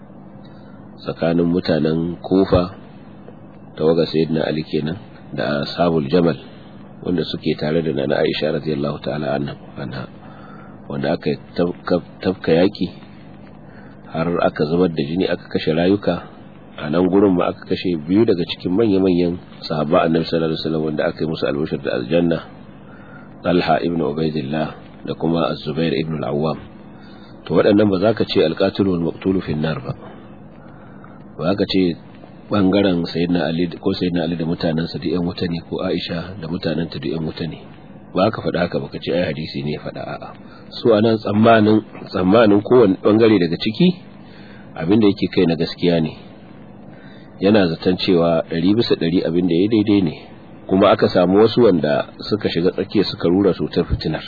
tsakanin mutanen Kufa tawagar sayyidina Ali kenan da ashabul Jamal wanda suke tare da Nana Aisha radiyallahu ta'ala anha wanda aka tafka yaki har aka zubar da jini aka kashe rayuka a nan gurin ma aka kashe biyu daga cikin manya-manyan sahaba annabi sallallahu alaihi wasallam wanda aka yi musu albashir da aljanna Talha ibn Ubaidillah da kuma Az-Zubair ibn al-Awwam to waɗannan ba za ka ce al-qatil wal maqtul fi nar ba ba ka ce bangaren sayyidina Ali ko sayyidina Ali da mutanansa da ƴan wuta ne ko Aisha da mutananta da ƴan wuta ne ba ka faɗa haka ba ka ce ai hadisi ne ya faɗa a'a su anan tsammanin tsammanin kowanne bangare daga ciki abin da yake kai na gaskiya ne yana zaton cewa ɗari bisa ɗari abin da ya daidai ne kuma aka samu wasu wanda suka shiga tsakiya suka rura cutar fitinar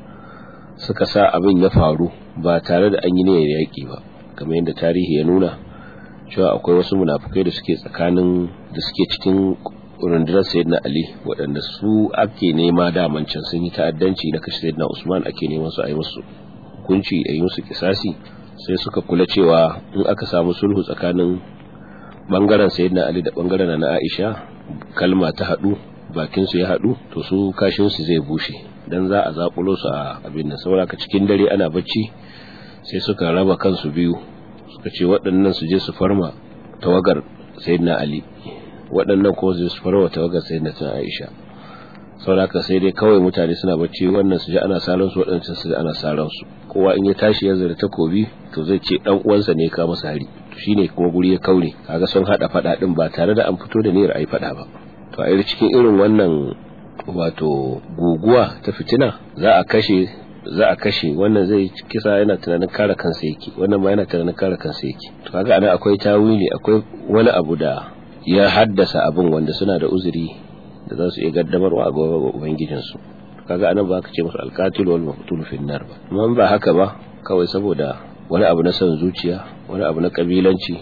suka sa abin ya faru ba tare da an yi niyyar yaƙi ba kamar yadda tarihi ya nuna cewa akwai wasu munafukai da suke tsakanin da suke cikin rundunar sayyidina ali waɗanda su ake nema daman can sun yi ta'addanci na kashe sayyidina usman ake neman su a yi musu hukunci a yi musu kisasi sai suka kula cewa in aka samu sulhu tsakanin bangaren sayyidina ali da bangaren na aisha kalma ta haɗu bakin su ya haɗu to su kashin su zai bushe dan za a zakulo su a abin nan saboda cikin dare ana bacci sai suka raba kansu biyu suka ce waɗannan su je su farma tawagar sayyidina ali waɗannan kuma su su farma tawagar sayyidina aisha saboda sai dai kawai mutane suna bacci wannan su ji ana salon su waɗancan su ji ana salon su kowa in ya tashi ya zara takobi to zai ce dan uwansa ne ka masa hari shine kuma guri ya kaure kaga sun hada fada din ba tare da an fito da niyyar ai fada ba to a cikin irin wannan wato guguwa ta fitina za a kashe za a kashe wannan zai kisa yana tunanin kare kansa yake wannan ma yana tunanin kare kansa yake to kaga ana akwai tawili akwai wani abu da ya haddasa abin wanda suna da uzuri da za su iya gaddamarwa a gaba ubangijin su kaga anan ba ka ce musu alqatil wal maqtul fi nar ba amma ba haka ba kawai saboda wani abu na son zuciya wani abu na kabilanci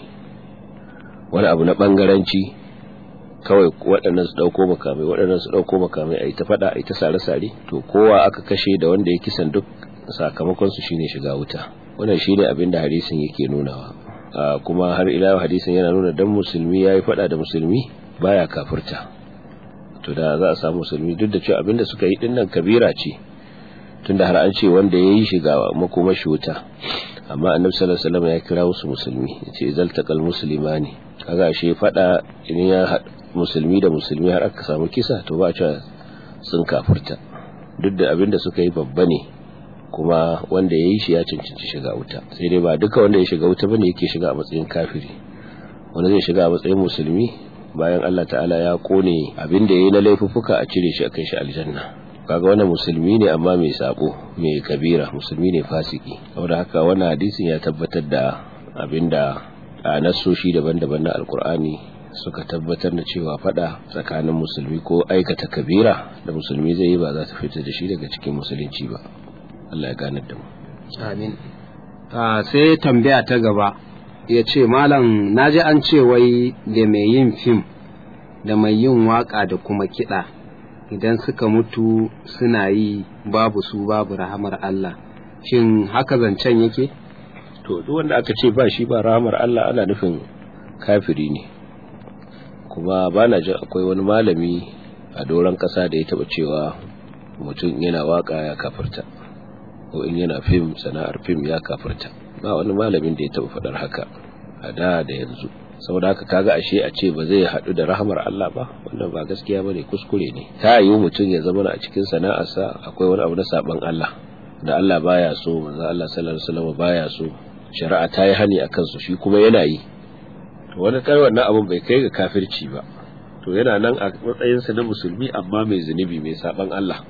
wani abu na bangaranci kawai waɗannan su ɗauko makamai waɗannan su ɗauko makamai a yi ta faɗa a yi ta sare-sare to kowa aka kashe da wanda ya kisan duk sakamakon su shine shiga wuta wannan shine abin da hadisin yake nunawa kuma har ila hadisin yana nuna dan musulmi yayi faɗa da musulmi baya kafirta to da za a samu musulmi duk da cewa abin da suka yi dinnan kabira ce tunda har an ce wanda ya yi shiga makomashi wuta amma annabi sallallahu alaihi wasallam ya kira wasu musulmi yace izal taqal muslimani kaga shi fada idan ya musulmi da musulmi har aka samu kisa to ba a cewa sun kafurta duk da abinda suka yi babba ne kuma wanda ya yi shi ya cancanci shiga wuta sai dai ba duka wanda ya shiga wuta bane yake shiga a matsayin kafiri wanda zai shiga a matsayin musulmi bayan Allah ta'ala ya kone abin da yayi na laifuffuka a cire shi a kai shi aljanna kaga wannan musulmi ne amma mai sabo mai kabira musulmi ne fasiki saboda haka wannan hadisin ya tabbatar da abinda a nasoshi daban-daban na alkur'ani suka tabbatar da cewa fada tsakanin musulmi ko aikata kabira da musulmi zai yi ba za ta fita da shi daga cikin musulunci ba Allah ya gane da mu
amin sai tambaya ta gaba ya ce malam naji an ce wai da mai yin fim da mai yin waka da kuma kiɗa idan suka mutu suna yi babu su babu rahamar Allah shin haka zancen yake
to duk wanda aka ce ba shi ba rahamar Allah ana nufin kafiri ne kuma ba na jin akwai wani malami a doron ƙasa da ya taɓa cewa mutum yana waka ya kafirta ko in yana fim sana'ar fim ya kafirta ba wani malamin da ya taɓa faɗar haka a da da yanzu saboda haka kaga ashe a ce ba zai haɗu da rahamar Allah ba wannan ba gaskiya bane kuskure ne ta yi mutum ya zama a cikin sana'arsa akwai wani abu na saban Allah da Allah baya so manzo Allah sallallahu alaihi wasallam baya so shari'a ta yi hani akan su shi kuma yana yi to wani kai wannan abun bai kai ga kafirci ba to yana nan a matsayin sa na musulmi amma mai zunubi mai saban Allah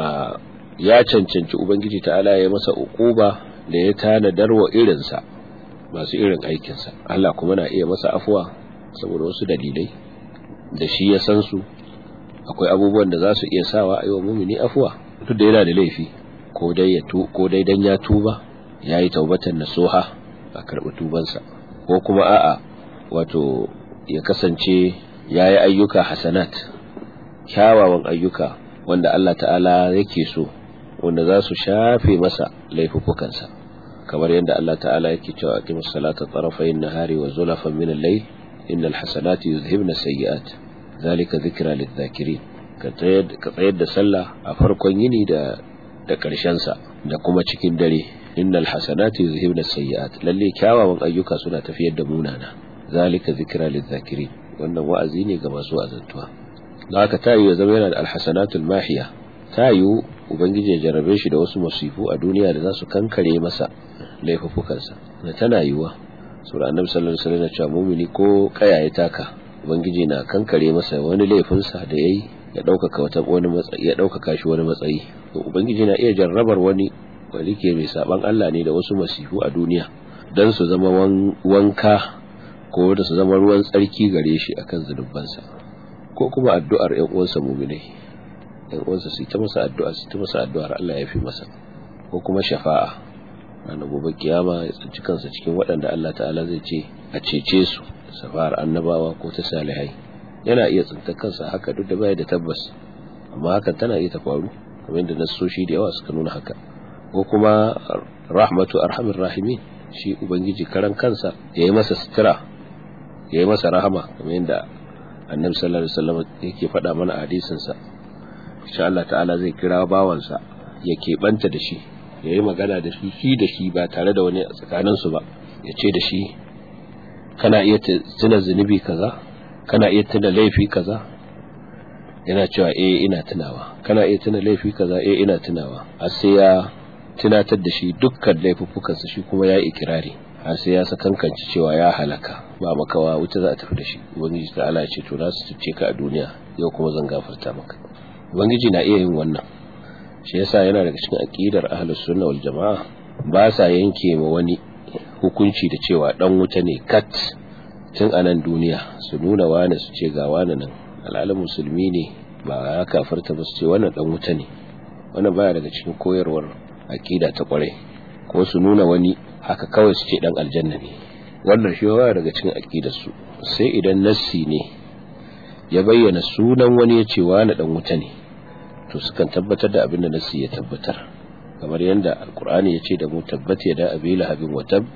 ya cancanci ubangiji ta'ala ya masa ukuba da ya tanadar wa irinsa masu irin aikinsa Allah kuma na iya masa afuwa saboda wasu dalilai da shi ya san su akwai abubuwan da za su iya sawa a yi wa mumini afuwa duk da yana da laifi ko dai ya tu ko dai dan ya tuba ya yi taubatan nasuha a karɓi tubansa ko kuma a'a wato ya kasance ya yi ayyuka hasanat kyawawan ayyuka wanda Allah ta'ala yake so wanda za su shafe masa laifukansa kamar yadda Allah ta'ala yake cewa aqimus salata tarafayn nahari wa zulafan min al-layl innal hasanati yuzhibna sayyi'at zalika dhikra lidh-dhakirin ka tsayar da sallah a farkon yini da da karshen sa da kuma cikin dare innal hasanati yuzhibna sayyi'at lalle kyawawan ayyuka suna tafiyar da munana zalika dhikra lidh-dhakirin wannan wa'azi ne ga masu azantuwa don haka tayi ya zama yana da alhasanatul mahiya tayi ubangiji ya jarabe shi da wasu masifu a duniya da za su kankare masa laifukansa na tana yiwa sura annabi sallallahu alaihi wasallam cewa mumini ko kaya ya taka ubangiji na kankare masa wani laifinsa da yayi ya daukaka wata wani matsayi ya daukaka shi wani matsayi to ubangiji na iya jarrabar wani wani ke mai saban Allah ne da wasu masifu a duniya dan su zama wanka ko da su zama ruwan tsarki gare shi akan zunubansa ko kuma addu'ar ƴan uwansa mu'minai ƴan uwansa su ta masa addu'a su ta masa addu'ar Allah ya fi masa ko kuma shafa'a ranar gobe kiyama ya tsinci kansa cikin waɗanda Allah ta'ala zai ce a cece su safar annabawa ko ta salihai yana iya tsinta kansa haka duk da baya da tabbas amma hakan tana iya ta faru kamar yadda nasoshi da yawa suka nuna haka ko kuma rahmatu arhamir rahimin shi ubangiji karan kansa ya yi masa sutura ya yi masa rahama kamar yadda annabi sallallahu alaihi wasallam yake faɗa mana a hadisin sa insha Allah ta'ala zai kira bawansa ya keɓanta da shi ya yi magana da shi shi da shi ba tare da wani a tsakaninsu ba ya ce da shi kana iya tuna zunubi kaza kana iya tuna laifi kaza yana cewa eh ina tunawa kana iya tuna laifi kaza eh ina tunawa har sai ya tunatar da shi dukkan laifuffukansa shi kuma ya yi ikirari har sai ya sakankanci cewa ya halaka ba makawa wuta za a tafi da shi ubangiji ta ala ce to na su tuce ka a duniya yau kuma zan gafarta maka ubangiji na iya yin wannan shi yasa yana daga cikin aqidar ahlus sunna wal jamaa ba sa yanke ma wani hukunci da cewa dan wuta ne kat tun a nan duniya su nuna wani su ce ga wani nan al'alin musulmi ne ba ya kafarta ba su ce wannan dan wuta ne wannan baya daga cikin koyarwar aqida ta kwarai ko su nuna wani haka kawai su ce dan aljanna ne wannan shi baya daga cikin aqidar su sai idan nassi ne ya bayyana sunan wani ya ce wani dan wuta ne to sukan tabbatar da abin da nasi ya tabbatar kamar yadda alkur'ani ya ce da mu tabbat ya da abi lahabin wa tab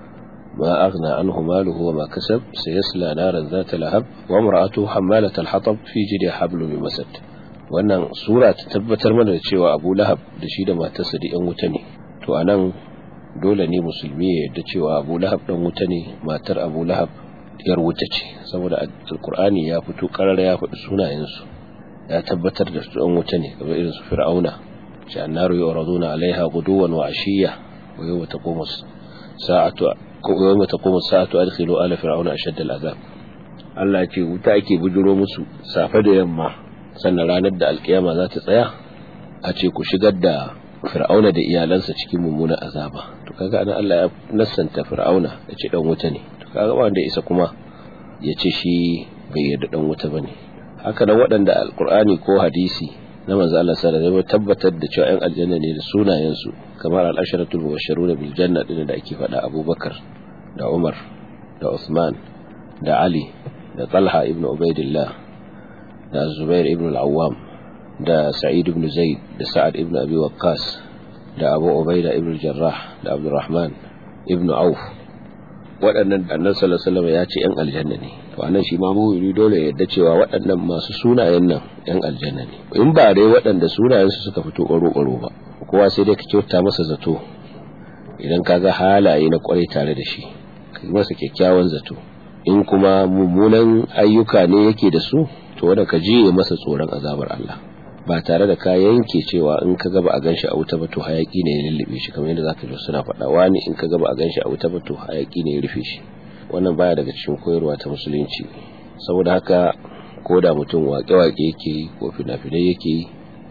ma aghna anhu maluhu wa ma kasab sayasla naran zata lahab wa imra'atuhu hammalat al-hatab fi jidi hablum min masad wannan sura ta tabbatar mana da cewa Abu Lahab da shi da matarsa da yan wuta ne to anan dole ne musulmi ya yarda cewa Abu Lahab dan wuta ne matar Abu Lahab yar wuta ce saboda alkur'ani ya fito karara ya faɗi sunayensu ya tabbatar da su an wuta ne kamar irin su fir'auna ce annaru yuraduna alaiha guduwan wa ashiya wa yawma taqumu sa'atu yawma taqumu sa'atu adkhilu ala fir'auna ashadda al'azab Allah ya ce wuta ake bujuro musu safe da yamma sannan ranar da alkiyama za ta tsaya a ce ku shigar da fir'auna da iyalansa cikin mummunan azaba to kaga anan Allah ya nassanta fir'auna ya ce dan wuta ne to kaga wanda isa kuma ya ce shi bai yarda dan wuta bane haka nan waɗanda alqur'ani ko hadisi na manzo Allah sallallahu alaihi wasallam tabbatar da cewa ƴan aljanna ne da sunayen su kamar al-asharatul mubashshiruna bil janna din da ake faɗa Abubakar da Umar da Uthman da Ali da Talha ibn Ubaidillah da Zubair ibn al-Awwam da Sa'id ibn Zaid da Sa'ad ibn Abi Waqqas da Abu Ubaida ibn Jarrah da Abdurrahman ibn Auf waɗannan annabi sallallahu alaihi wasallam ya ce ƴan aljanna ne to anan shi ma mu'mini dole ya yadda cewa waɗannan masu sunayen nan ƴan aljanna ne in ba dai waɗanda sunayen su suka fito ƙwaro ƙwaro ba kowa sai dai ka kyauta masa zato idan ka ga halaye na ƙwarai tare da shi ka yi masa kyakkyawan zato in kuma mummunan ayyuka ne yake da su to wanda ka jiye masa tsoron azabar Allah ba tare da ka yanke cewa in ka gaba a ganshi a wuta ba to hayaki ne ya lullube shi kamar yadda zaka ji suna faɗa wani in ka gaba a ganshi a wuta ba to hayaki ne ya rufe shi wannan baya daga cikin koyarwa ta musulunci saboda haka ko da mutum waƙe-waƙe yake yi ko fina-finai yake yi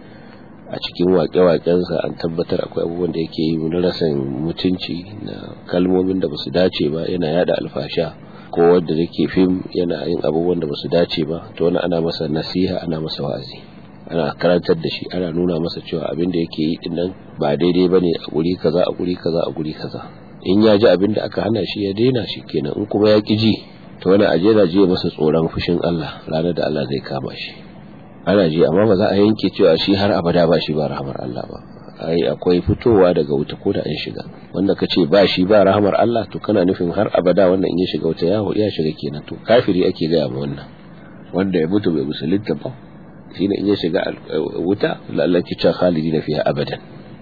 a cikin waƙe-waƙensa an tabbatar akwai abubuwan da yake yi na rasan mutunci na kalmomin da basu dace ba yana yada alfasha ko wanda yake fim yana yin abubuwan da basu dace ba to wani ana masa nasiha ana masa wa'azi ana karantar da shi ana nuna masa cewa abin da yake yi dinnan ba daidai bane a guri kaza a guri kaza a guri kaza in ya ji abin da aka hana shi ya daina shi kenan in kuma ya ki ji to wani aje da je masa tsoron fushin Allah ranar da Allah zai kama shi ana ji amma ba za a yanke cewa shi har abada ba shi ba rahamar Allah ba ai akwai fitowa daga wuta ko da an shiga wanda ka ce ba shi ba rahamar Allah to kana nufin har abada wannan in ya shiga wuta ya ya shiga kenan to kafiri ake gaya ma wannan wanda ya mutu bai musulunta ba shine in ya shiga wuta lallaki cewa khalidina fiha abadan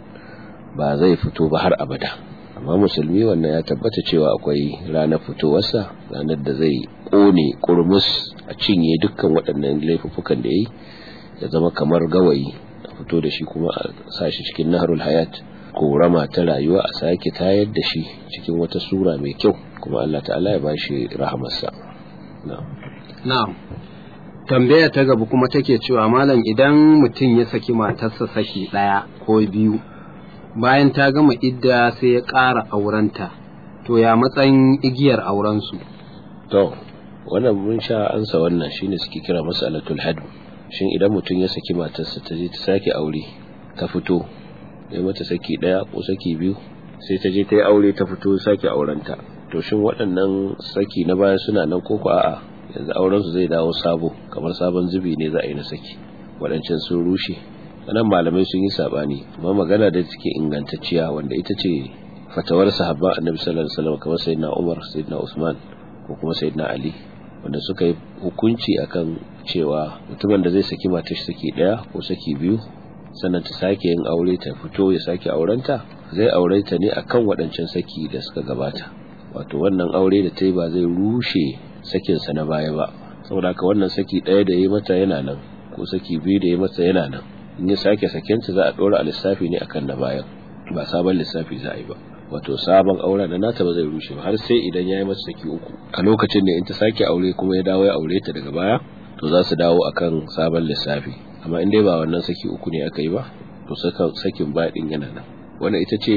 ba zai fito ba har abada amma musulmi wannan ya tabbata cewa akwai ranar fitowarsa ranar da zai kone kurmus a cinye dukkan waɗannan laifuffukan da yayi ya zama kamar gawayi a fito da shi kuma a sa shi cikin naharul hayat korama ta rayuwa a sake tayar da shi cikin wata sura mai kyau kuma Allah ta'ala ya bashi rahamarsa na'am
na'am tambaya ta gaba kuma take cewa malam idan mutum ya saki matarsa saki ɗaya ko biyu bayan ta gama idda sai ya ƙara aurenta to ya matsayin igiyar aurensu
to wannan mun sha ansa wannan shine suke kira mas'alatul hadd shin idan mutum ya saki matarsa ta je ta sake aure ta fito ya mata saki ɗaya ko saki biyu sai ta je ta yi aure ta fito sake aurenta to shin waɗannan saki na baya suna nan ko ko a'a yanzu aurensu zai dawo sabo kamar sabon zubi ne za a yi na saki waɗancan sun rushe nan malamai sun yi saɓani amma magana da take ingantacciya wanda ita ce fatawar sahabba annabi sallallahu alaihi wasallam kamar sayyidina Umar sayyidina Usman ko kuma sayyidina Ali wanda suka yi hukunci akan cewa mutumin da zai saki matar saki daya ko saki biyu sannan ta sake yin aure ta fito ya sake aurenta zai aure ta ne akan waɗancan saki da suka gabata wato wannan aure da ta yi ba zai rushe sakinsa na baya ba saboda haka wannan saki ɗaya da ya mata yana nan ko saki biyu da ya mata yana nan in ya sake sakinta za a ɗora a lissafi ne akan na bayan ba sabon lissafi za a yi ba wato sabon auren da nata ba zai rushe ba har sai idan ya yi mata saki uku a lokacin da in ta sake aure kuma ya dawo ya aure ta daga baya to za su dawo akan sabon lissafi amma in dai ba wannan saki uku ne aka yi ba to sakin baɗin yana nan wannan ita ce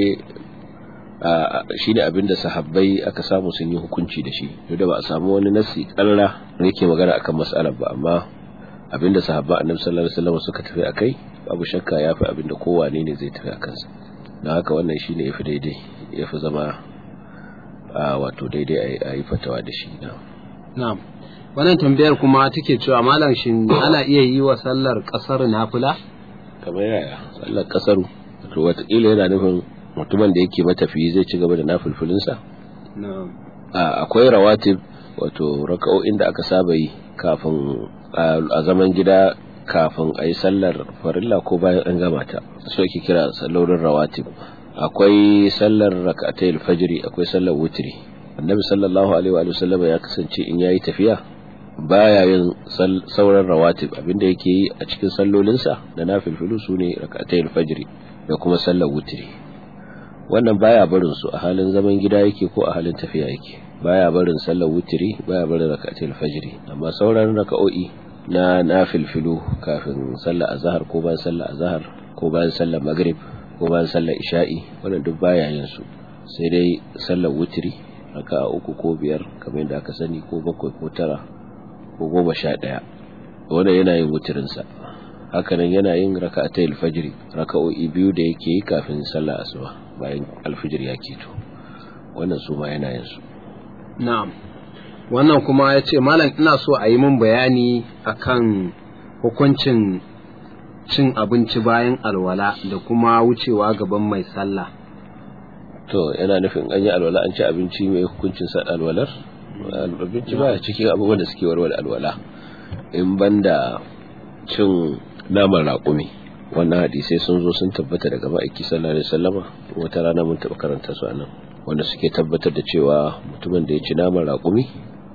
shi ne abinda sahabbai aka samu sun yi hukunci da shi duk da ba a samu wani nasi ƙarra da yake magana akan mas'alar ba amma abinda sahabba annabi sallallahu alaihi wasallam suka tafi akai babu shakka yafi abinda kowane ne zai tafi akan sa don haka wannan shine yafi daidai yafi zama a wato daidai a yi fatawa da shi
na'am wannan tambayar kuma take cewa malam shin ana iya yi wa sallar kasar nafila
kamar yaya sallar kasaru to watakila yana nufin mutumin da yake matafiyi zai ci gaba da nafilfilinsa akwai rawatib wato raka'o'in da aka saba yi kafin a zaman gida kafin a yi sallar farilla ko bayan an gama ta so ake kira sallolin rawatib akwai sallar raka'atai alfajiri akwai sallar wutri annabi sallallahu alaihi wa sallam ya kasance in yayi tafiya baya yin sauran rawatib abinda yake yi a cikin sallolinsa da nafilfilu su ne rak'atayil fajr da kuma sallar wutri wannan baya barin su a halin zaman gida yake ko a halin tafiya yake baya barin sallar wutri baya barin rak'atayil fajr amma sauran raka'o'i na nafilfilu kafin sallar azhar ko bayan sallar azhar ko bayan sallar maghrib ko bayan sallar isha'i wannan duk baya yin su sai dai sallar wutri raka'a uku ko biyar kamar yadda aka sani ko bakwai ko tara ko goma sha ɗaya wanda yana yin wutirinsa hakanan yana yin raka ta alfajiri raka'o'i biyu da yake yi kafin sallah asuba bayan alfajir ya keto wannan su ma yana yin su
na'am wannan kuma ya ce malam ina so a yi min bayani akan hukuncin cin abinci bayan alwala da kuma wucewa gaban mai sallah
to yana nufin an yi alwala an ci abinci mai hukuncin sa alwalar abinci ba cikin abubuwan da suke warware alwala in banda cin naman raƙumi wannan hadisai sun zo sun tabbata daga ma'aiki sallallahu alaihi wasallama wata rana mun taɓa karanta su anan wanda suke tabbatar da cewa mutumin da ya ci naman raƙumi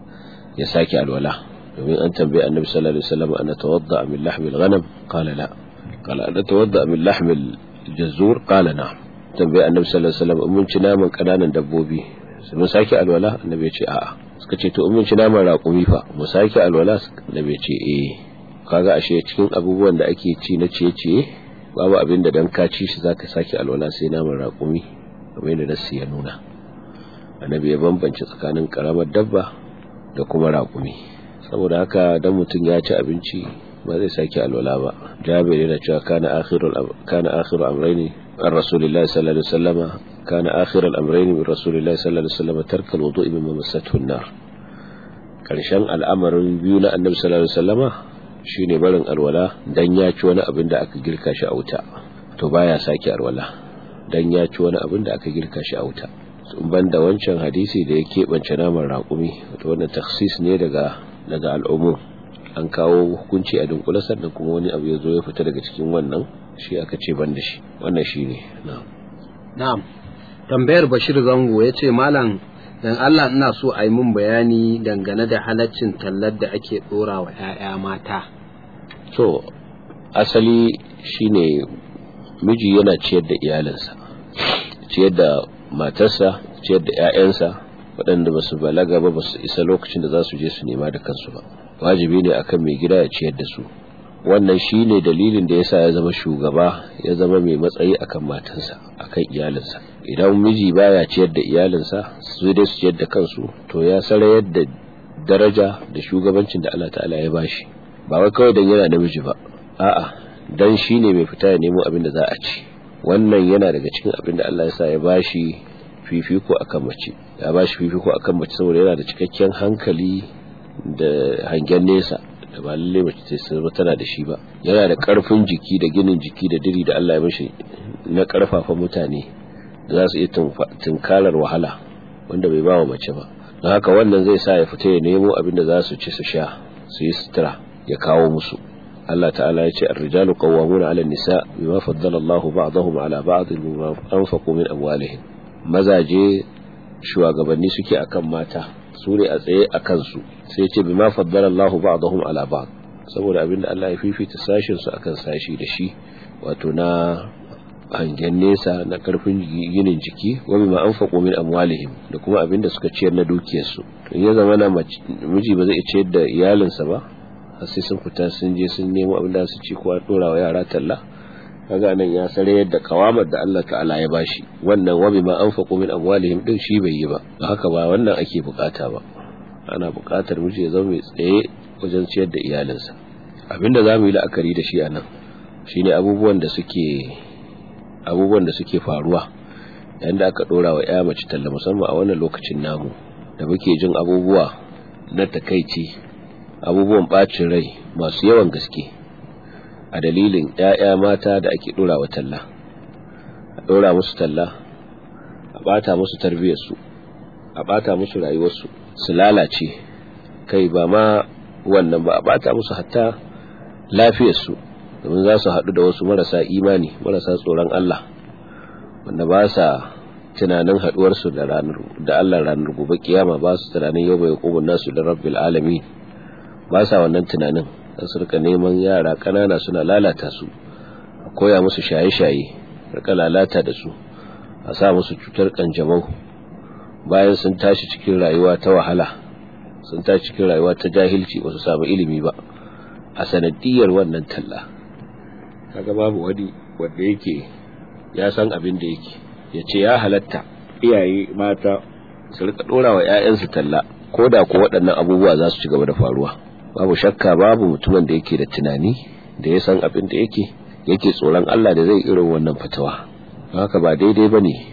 ya sake alwala domin an tambaye annabi sallallahu alaihi wasallam ana tawadda min lahmil ghanam qala la qala ana tawadda min lahmil jazur qala na'am tambaye annabi sallallahu alaihi wasallam mun ci naman kananan dabbobi sai mun sake alwala annabi ya ce a'a suka ce to mun ci naman raƙumi fa mu sake alwala annabi ya ce eh kaga ashe cikin abubuwan da ake ci na ciye-ciye babu abin da dan ka ci shi zaka sake alwala sai naman raƙumi kamar yadda nasu ya nuna annabi ya bambance tsakanin karamar dabba da kuma raƙumi saboda haka dan mutum ya ci abinci ba zai sake alwala ba jabir yana cewa kana akhirul kana akhiru amrayni an rasulillahi sallallahu alaihi wasallam kana akhirul amrayni min rasulillahi sallallahu alaihi wasallam tarka alwudu'i mimma massathu an-nar karshen al'amarin biyu na annabi sallallahu alaihi wasallama shine barin alwala dan ya ci wani abin da aka girka shi a wuta to baya sake alwala dan ya ci wani abin da aka girka shi a wuta ban da wancan hadisi da ya keɓance naman raƙumi wato wannan taksis ne daga daga al'umu an kawo hukunci a dunkule sannan kuma wani abu ya zo ya fita daga cikin wannan shi aka ce ban da shi wannan shi ne
na'am tambayar bashir zango ya ce malam dan Allah ina so a yi mun bayani dangane da halaccin tallar da ake ɗora wa 'ya'ya mata
to asali shine miji yana ciyar da iyalinsa ciyar da matarsa ciyar da 'ya'yansa waɗanda ba su balaga ba ba su isa lokacin da za su je su nema da kansu ba wajibi ne akan mai gida ya ciyar da su wannan shine dalilin da yasa ya zama shugaba ya zama mai matsayi akan matansa akan iyalinsa idan miji baya ciyar da iyalinsa su dai su ciyar da kansu to ya sarayar da daraja da shugabancin da Allah ta'ala ya bashi ba wai kawai dan yana namiji ba a'a dan shine mai fita ya nemo abin da za a ci wannan yana daga cikin abin da Allah ya sa ya bashi fifiko akan mace ya bashi fifiko akan mace saboda yana da cikakken hankali da hangen nesa da ba lalle mace ta sai tana da shi ba yana da karfin jiki da ginin jiki da diri da Allah ya mishi na karfafa mutane da za su iya tunkarar wahala wanda bai ba wa mace ba don haka wannan zai sa ya fita ya nemo abin da za su ci su sha su yi sutura ya kawo musu Allah ta'ala ya ce ar-rijalu qawwamuna 'ala an-nisa bima faddala Allahu ba'dahum 'ala ba'd bima anfaqu min amwalihim mazaje shugabanni suke akan mata su ne a tsaye a kansu sai ce bima faddala Allahu ba'dahum 'ala ba'd saboda abinda Allah ya fifita sashin su akan sashi da shi wato na hangen nesa na karfin ginin jiki wa bima anfaqu min amwalihim da kuma abinda suka ciyar na dukiyarsu to ya zama na miji ba zai ciyar da iyalinsa ba har sai sun fita sun je sun nemo abin da su ci ko dora wa yara talla kaga nan ya sare yadda kawamar da Allah ta'ala ya bashi wannan wa bima anfaqu min amwalihim din shi bai yi ba haka ba wannan ake bukata ba ana bukatar miji ya zama mai tsaye wajen ciyar da iyalinsa abinda zamu yi la'akari da shi anan shine abubuwan da suke abubuwan da suke faruwa yayin da aka dora wa ya mace talla musamman a wannan lokacin namu da muke jin abubuwa na takaici abubuwan bacin rai masu yawan gaske a dalilin ‘ya'ya mata da ake ɗora wa talla a ɗora musu talla a ɓata musu tarbiyyarsu a ɓata musu rayuwarsu su lalace kai ba ma wannan ba a ɓata musu hatta lafiyarsu domin za su haɗu da wasu marasa imani marasa tsoron Allah wanda ba sa tunanin haɗuwarsu da Allah ranar gobe kiyama ba su tunanin yau bai nasu da rabbil alamin ba sa wannan tunanin za su rika neman yara ƙanana suna lalata su a koya musu shaye-shaye rika lalata da su a sa musu cutar kanjamau bayan sun tashi cikin rayuwa ta wahala sun tashi cikin rayuwa ta jahilci ba su samu ilimi ba a sanadiyar wannan talla kaga babu wani wanda yake ya san abin da yake ya ce ya halatta iyaye mata su rika dora wa 'ya'yansu talla ko da ko waɗannan abubuwa za su ci gaba da faruwa babu shakka babu mutumin da yake da tunani da ya san abin da yake yake tsoron Allah da zai irin wannan fatawa haka ba daidai ba ne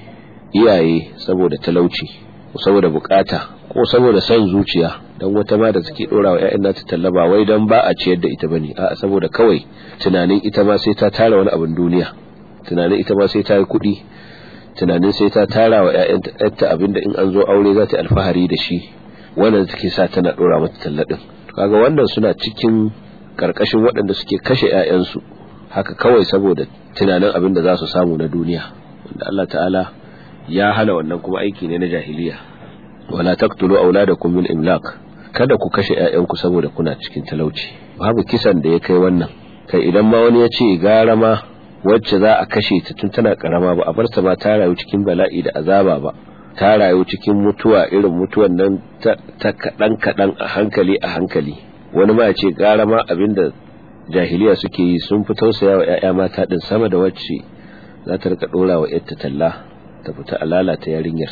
iyaye saboda talauci saboda bukata ko saboda son zuciya don wata ma da suke dora wa 'ya'yan nata tallaba wai don ba a ciyar da ita bane a saboda kawai tunanin ita ma sai ta tara wani abin duniya tunanin ita ma sai ta yi kuɗi tunanin sai ta tara wa 'ya'yanta abin da in an zo aure za ta alfahari da shi wannan take sa tana dora mata talladin kaga wannan suna cikin karkashin waɗanda suke kashe 'ya'yansu haka kawai saboda tunanin abin da za su samu na duniya wanda Allah ta'ala ya hana wannan kuma aiki ne na jahiliya wala taqtulu auladakum min imlaq kada ku kashe ƴaƴanku saboda kuna cikin talauci babu kisan da ya kai wannan kai idan ma wani ya ce gara ma wacce za a kashe ta tun tana karama ba a bar ta ba ta rayu cikin bala'i da azaba ba ta rayu cikin mutuwa irin mutuwan nan ta kaɗan kaɗan a hankali a hankali wani ma ya ce gara ma abinda jahiliya suke yi sun fi tausaya wa 'ya'ya mata din sama da wacce za ta rika ɗora wa 'yarta talla ta fita a lalata yarinyar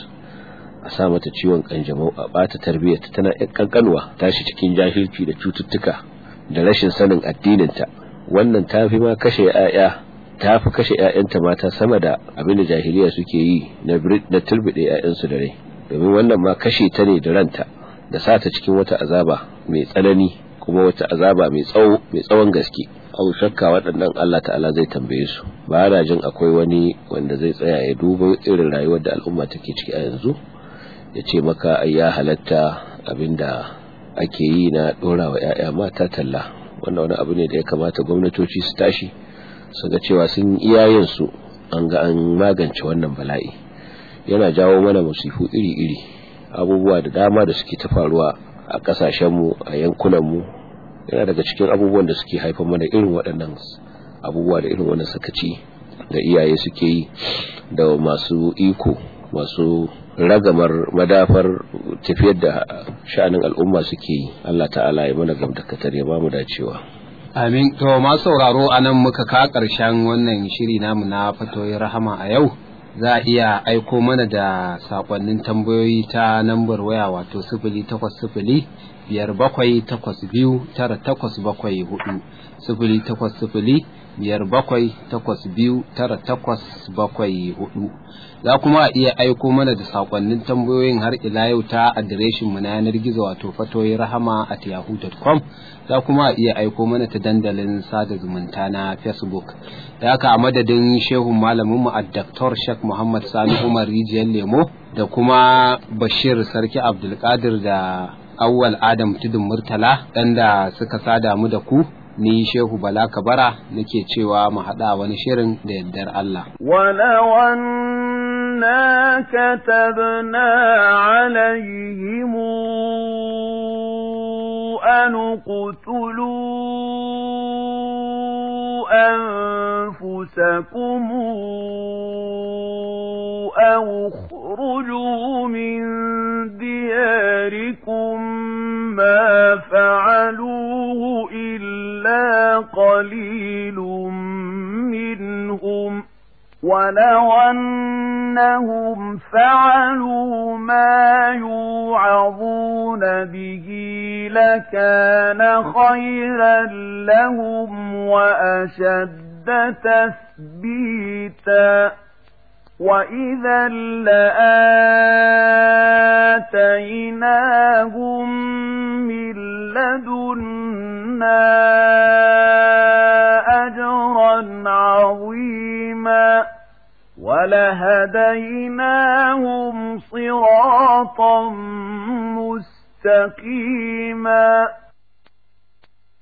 a sa mata ciwon kanjamau a bata tarbiyyar ta tana yan kankanwa tashi cikin jahilci da cututtuka da rashin sanin addininta wannan ta fi ma kashe 'ya'ya ta fi kashe 'ya'yanta mata sama da abin da jahiliya suke yi na na turbide 'ya'yansu da rai domin wannan ma kashe ta ne da ranta da sa ta cikin wata azaba mai tsanani kuma wata azaba mai tsawo mai tsawon gaske abu shakka waɗannan Allah ta'ala zai tambaye su ba na jin akwai wani wanda zai tsaya ya duba irin rayuwar da al'umma take ciki a yanzu ya ce maka ai ya halatta abinda ake yi na ɗora wa 'ya'ya mata talla wannan wani abu ne da ya kamata gwamnatoci su tashi su ga cewa sun iyayen su an ga an magance wannan bala'i yana jawo mana musifu iri-iri abubuwa da dama da suke ta faruwa a ƙasashenmu a yankunanmu yana daga cikin abubuwan da suke haifar mana irin waɗannan abubuwa da irin wannan sakaci da iyaye suke yi da masu iko masu ragamar madafar tafiyar da sha'anin al'umma suke yi Allah ta'ala ya mana gamdakatar ya bamu dacewa
amin to masu sauraro anan muka ka ƙarshen wannan shiri namu na fatoyin rahama a yau za a iya aiko mana da sakonnin tambayoyi ta nambar waya wato sifili takwas sifili biyar bakwai takwas biyu tara takwas bakwai hudu sifili takwas sifili biyar bakwai takwas biyu tara takwas bakwai hudu za kuma a iya aiko mana da sakonnin tambayoyin har ila yau ta adireshin mu na yanar gizo wato fatoyi rahama at yahoo.com za kuma a iya aiko mana ta dandalin sada zumunta na facebook da haka a madadin shehun malamin mu a Dr. Sheikh Muhammad Sani Umar Rijiyar Lemo da kuma Bashir Sarki Abdulkadir da Awwal Adam Tudun Murtala ɗan da suka sada mu da ku ni Shehu Bala Kabara nake cewa mu haɗa wani shirin da yardar Allah.
ولو أنا كتبنا عليهم أن اقتلوا أنفسكم أو اخرجوا من دياركم ما فعلوه إلا قليل منهم ولو أنهم فعلوا ما يوعظون به لكان خيرا لهم وأشد تثبيتا وإذا لآتيناهم من لدنا أجرا عظيما ولهديناهم صراطا مستقيما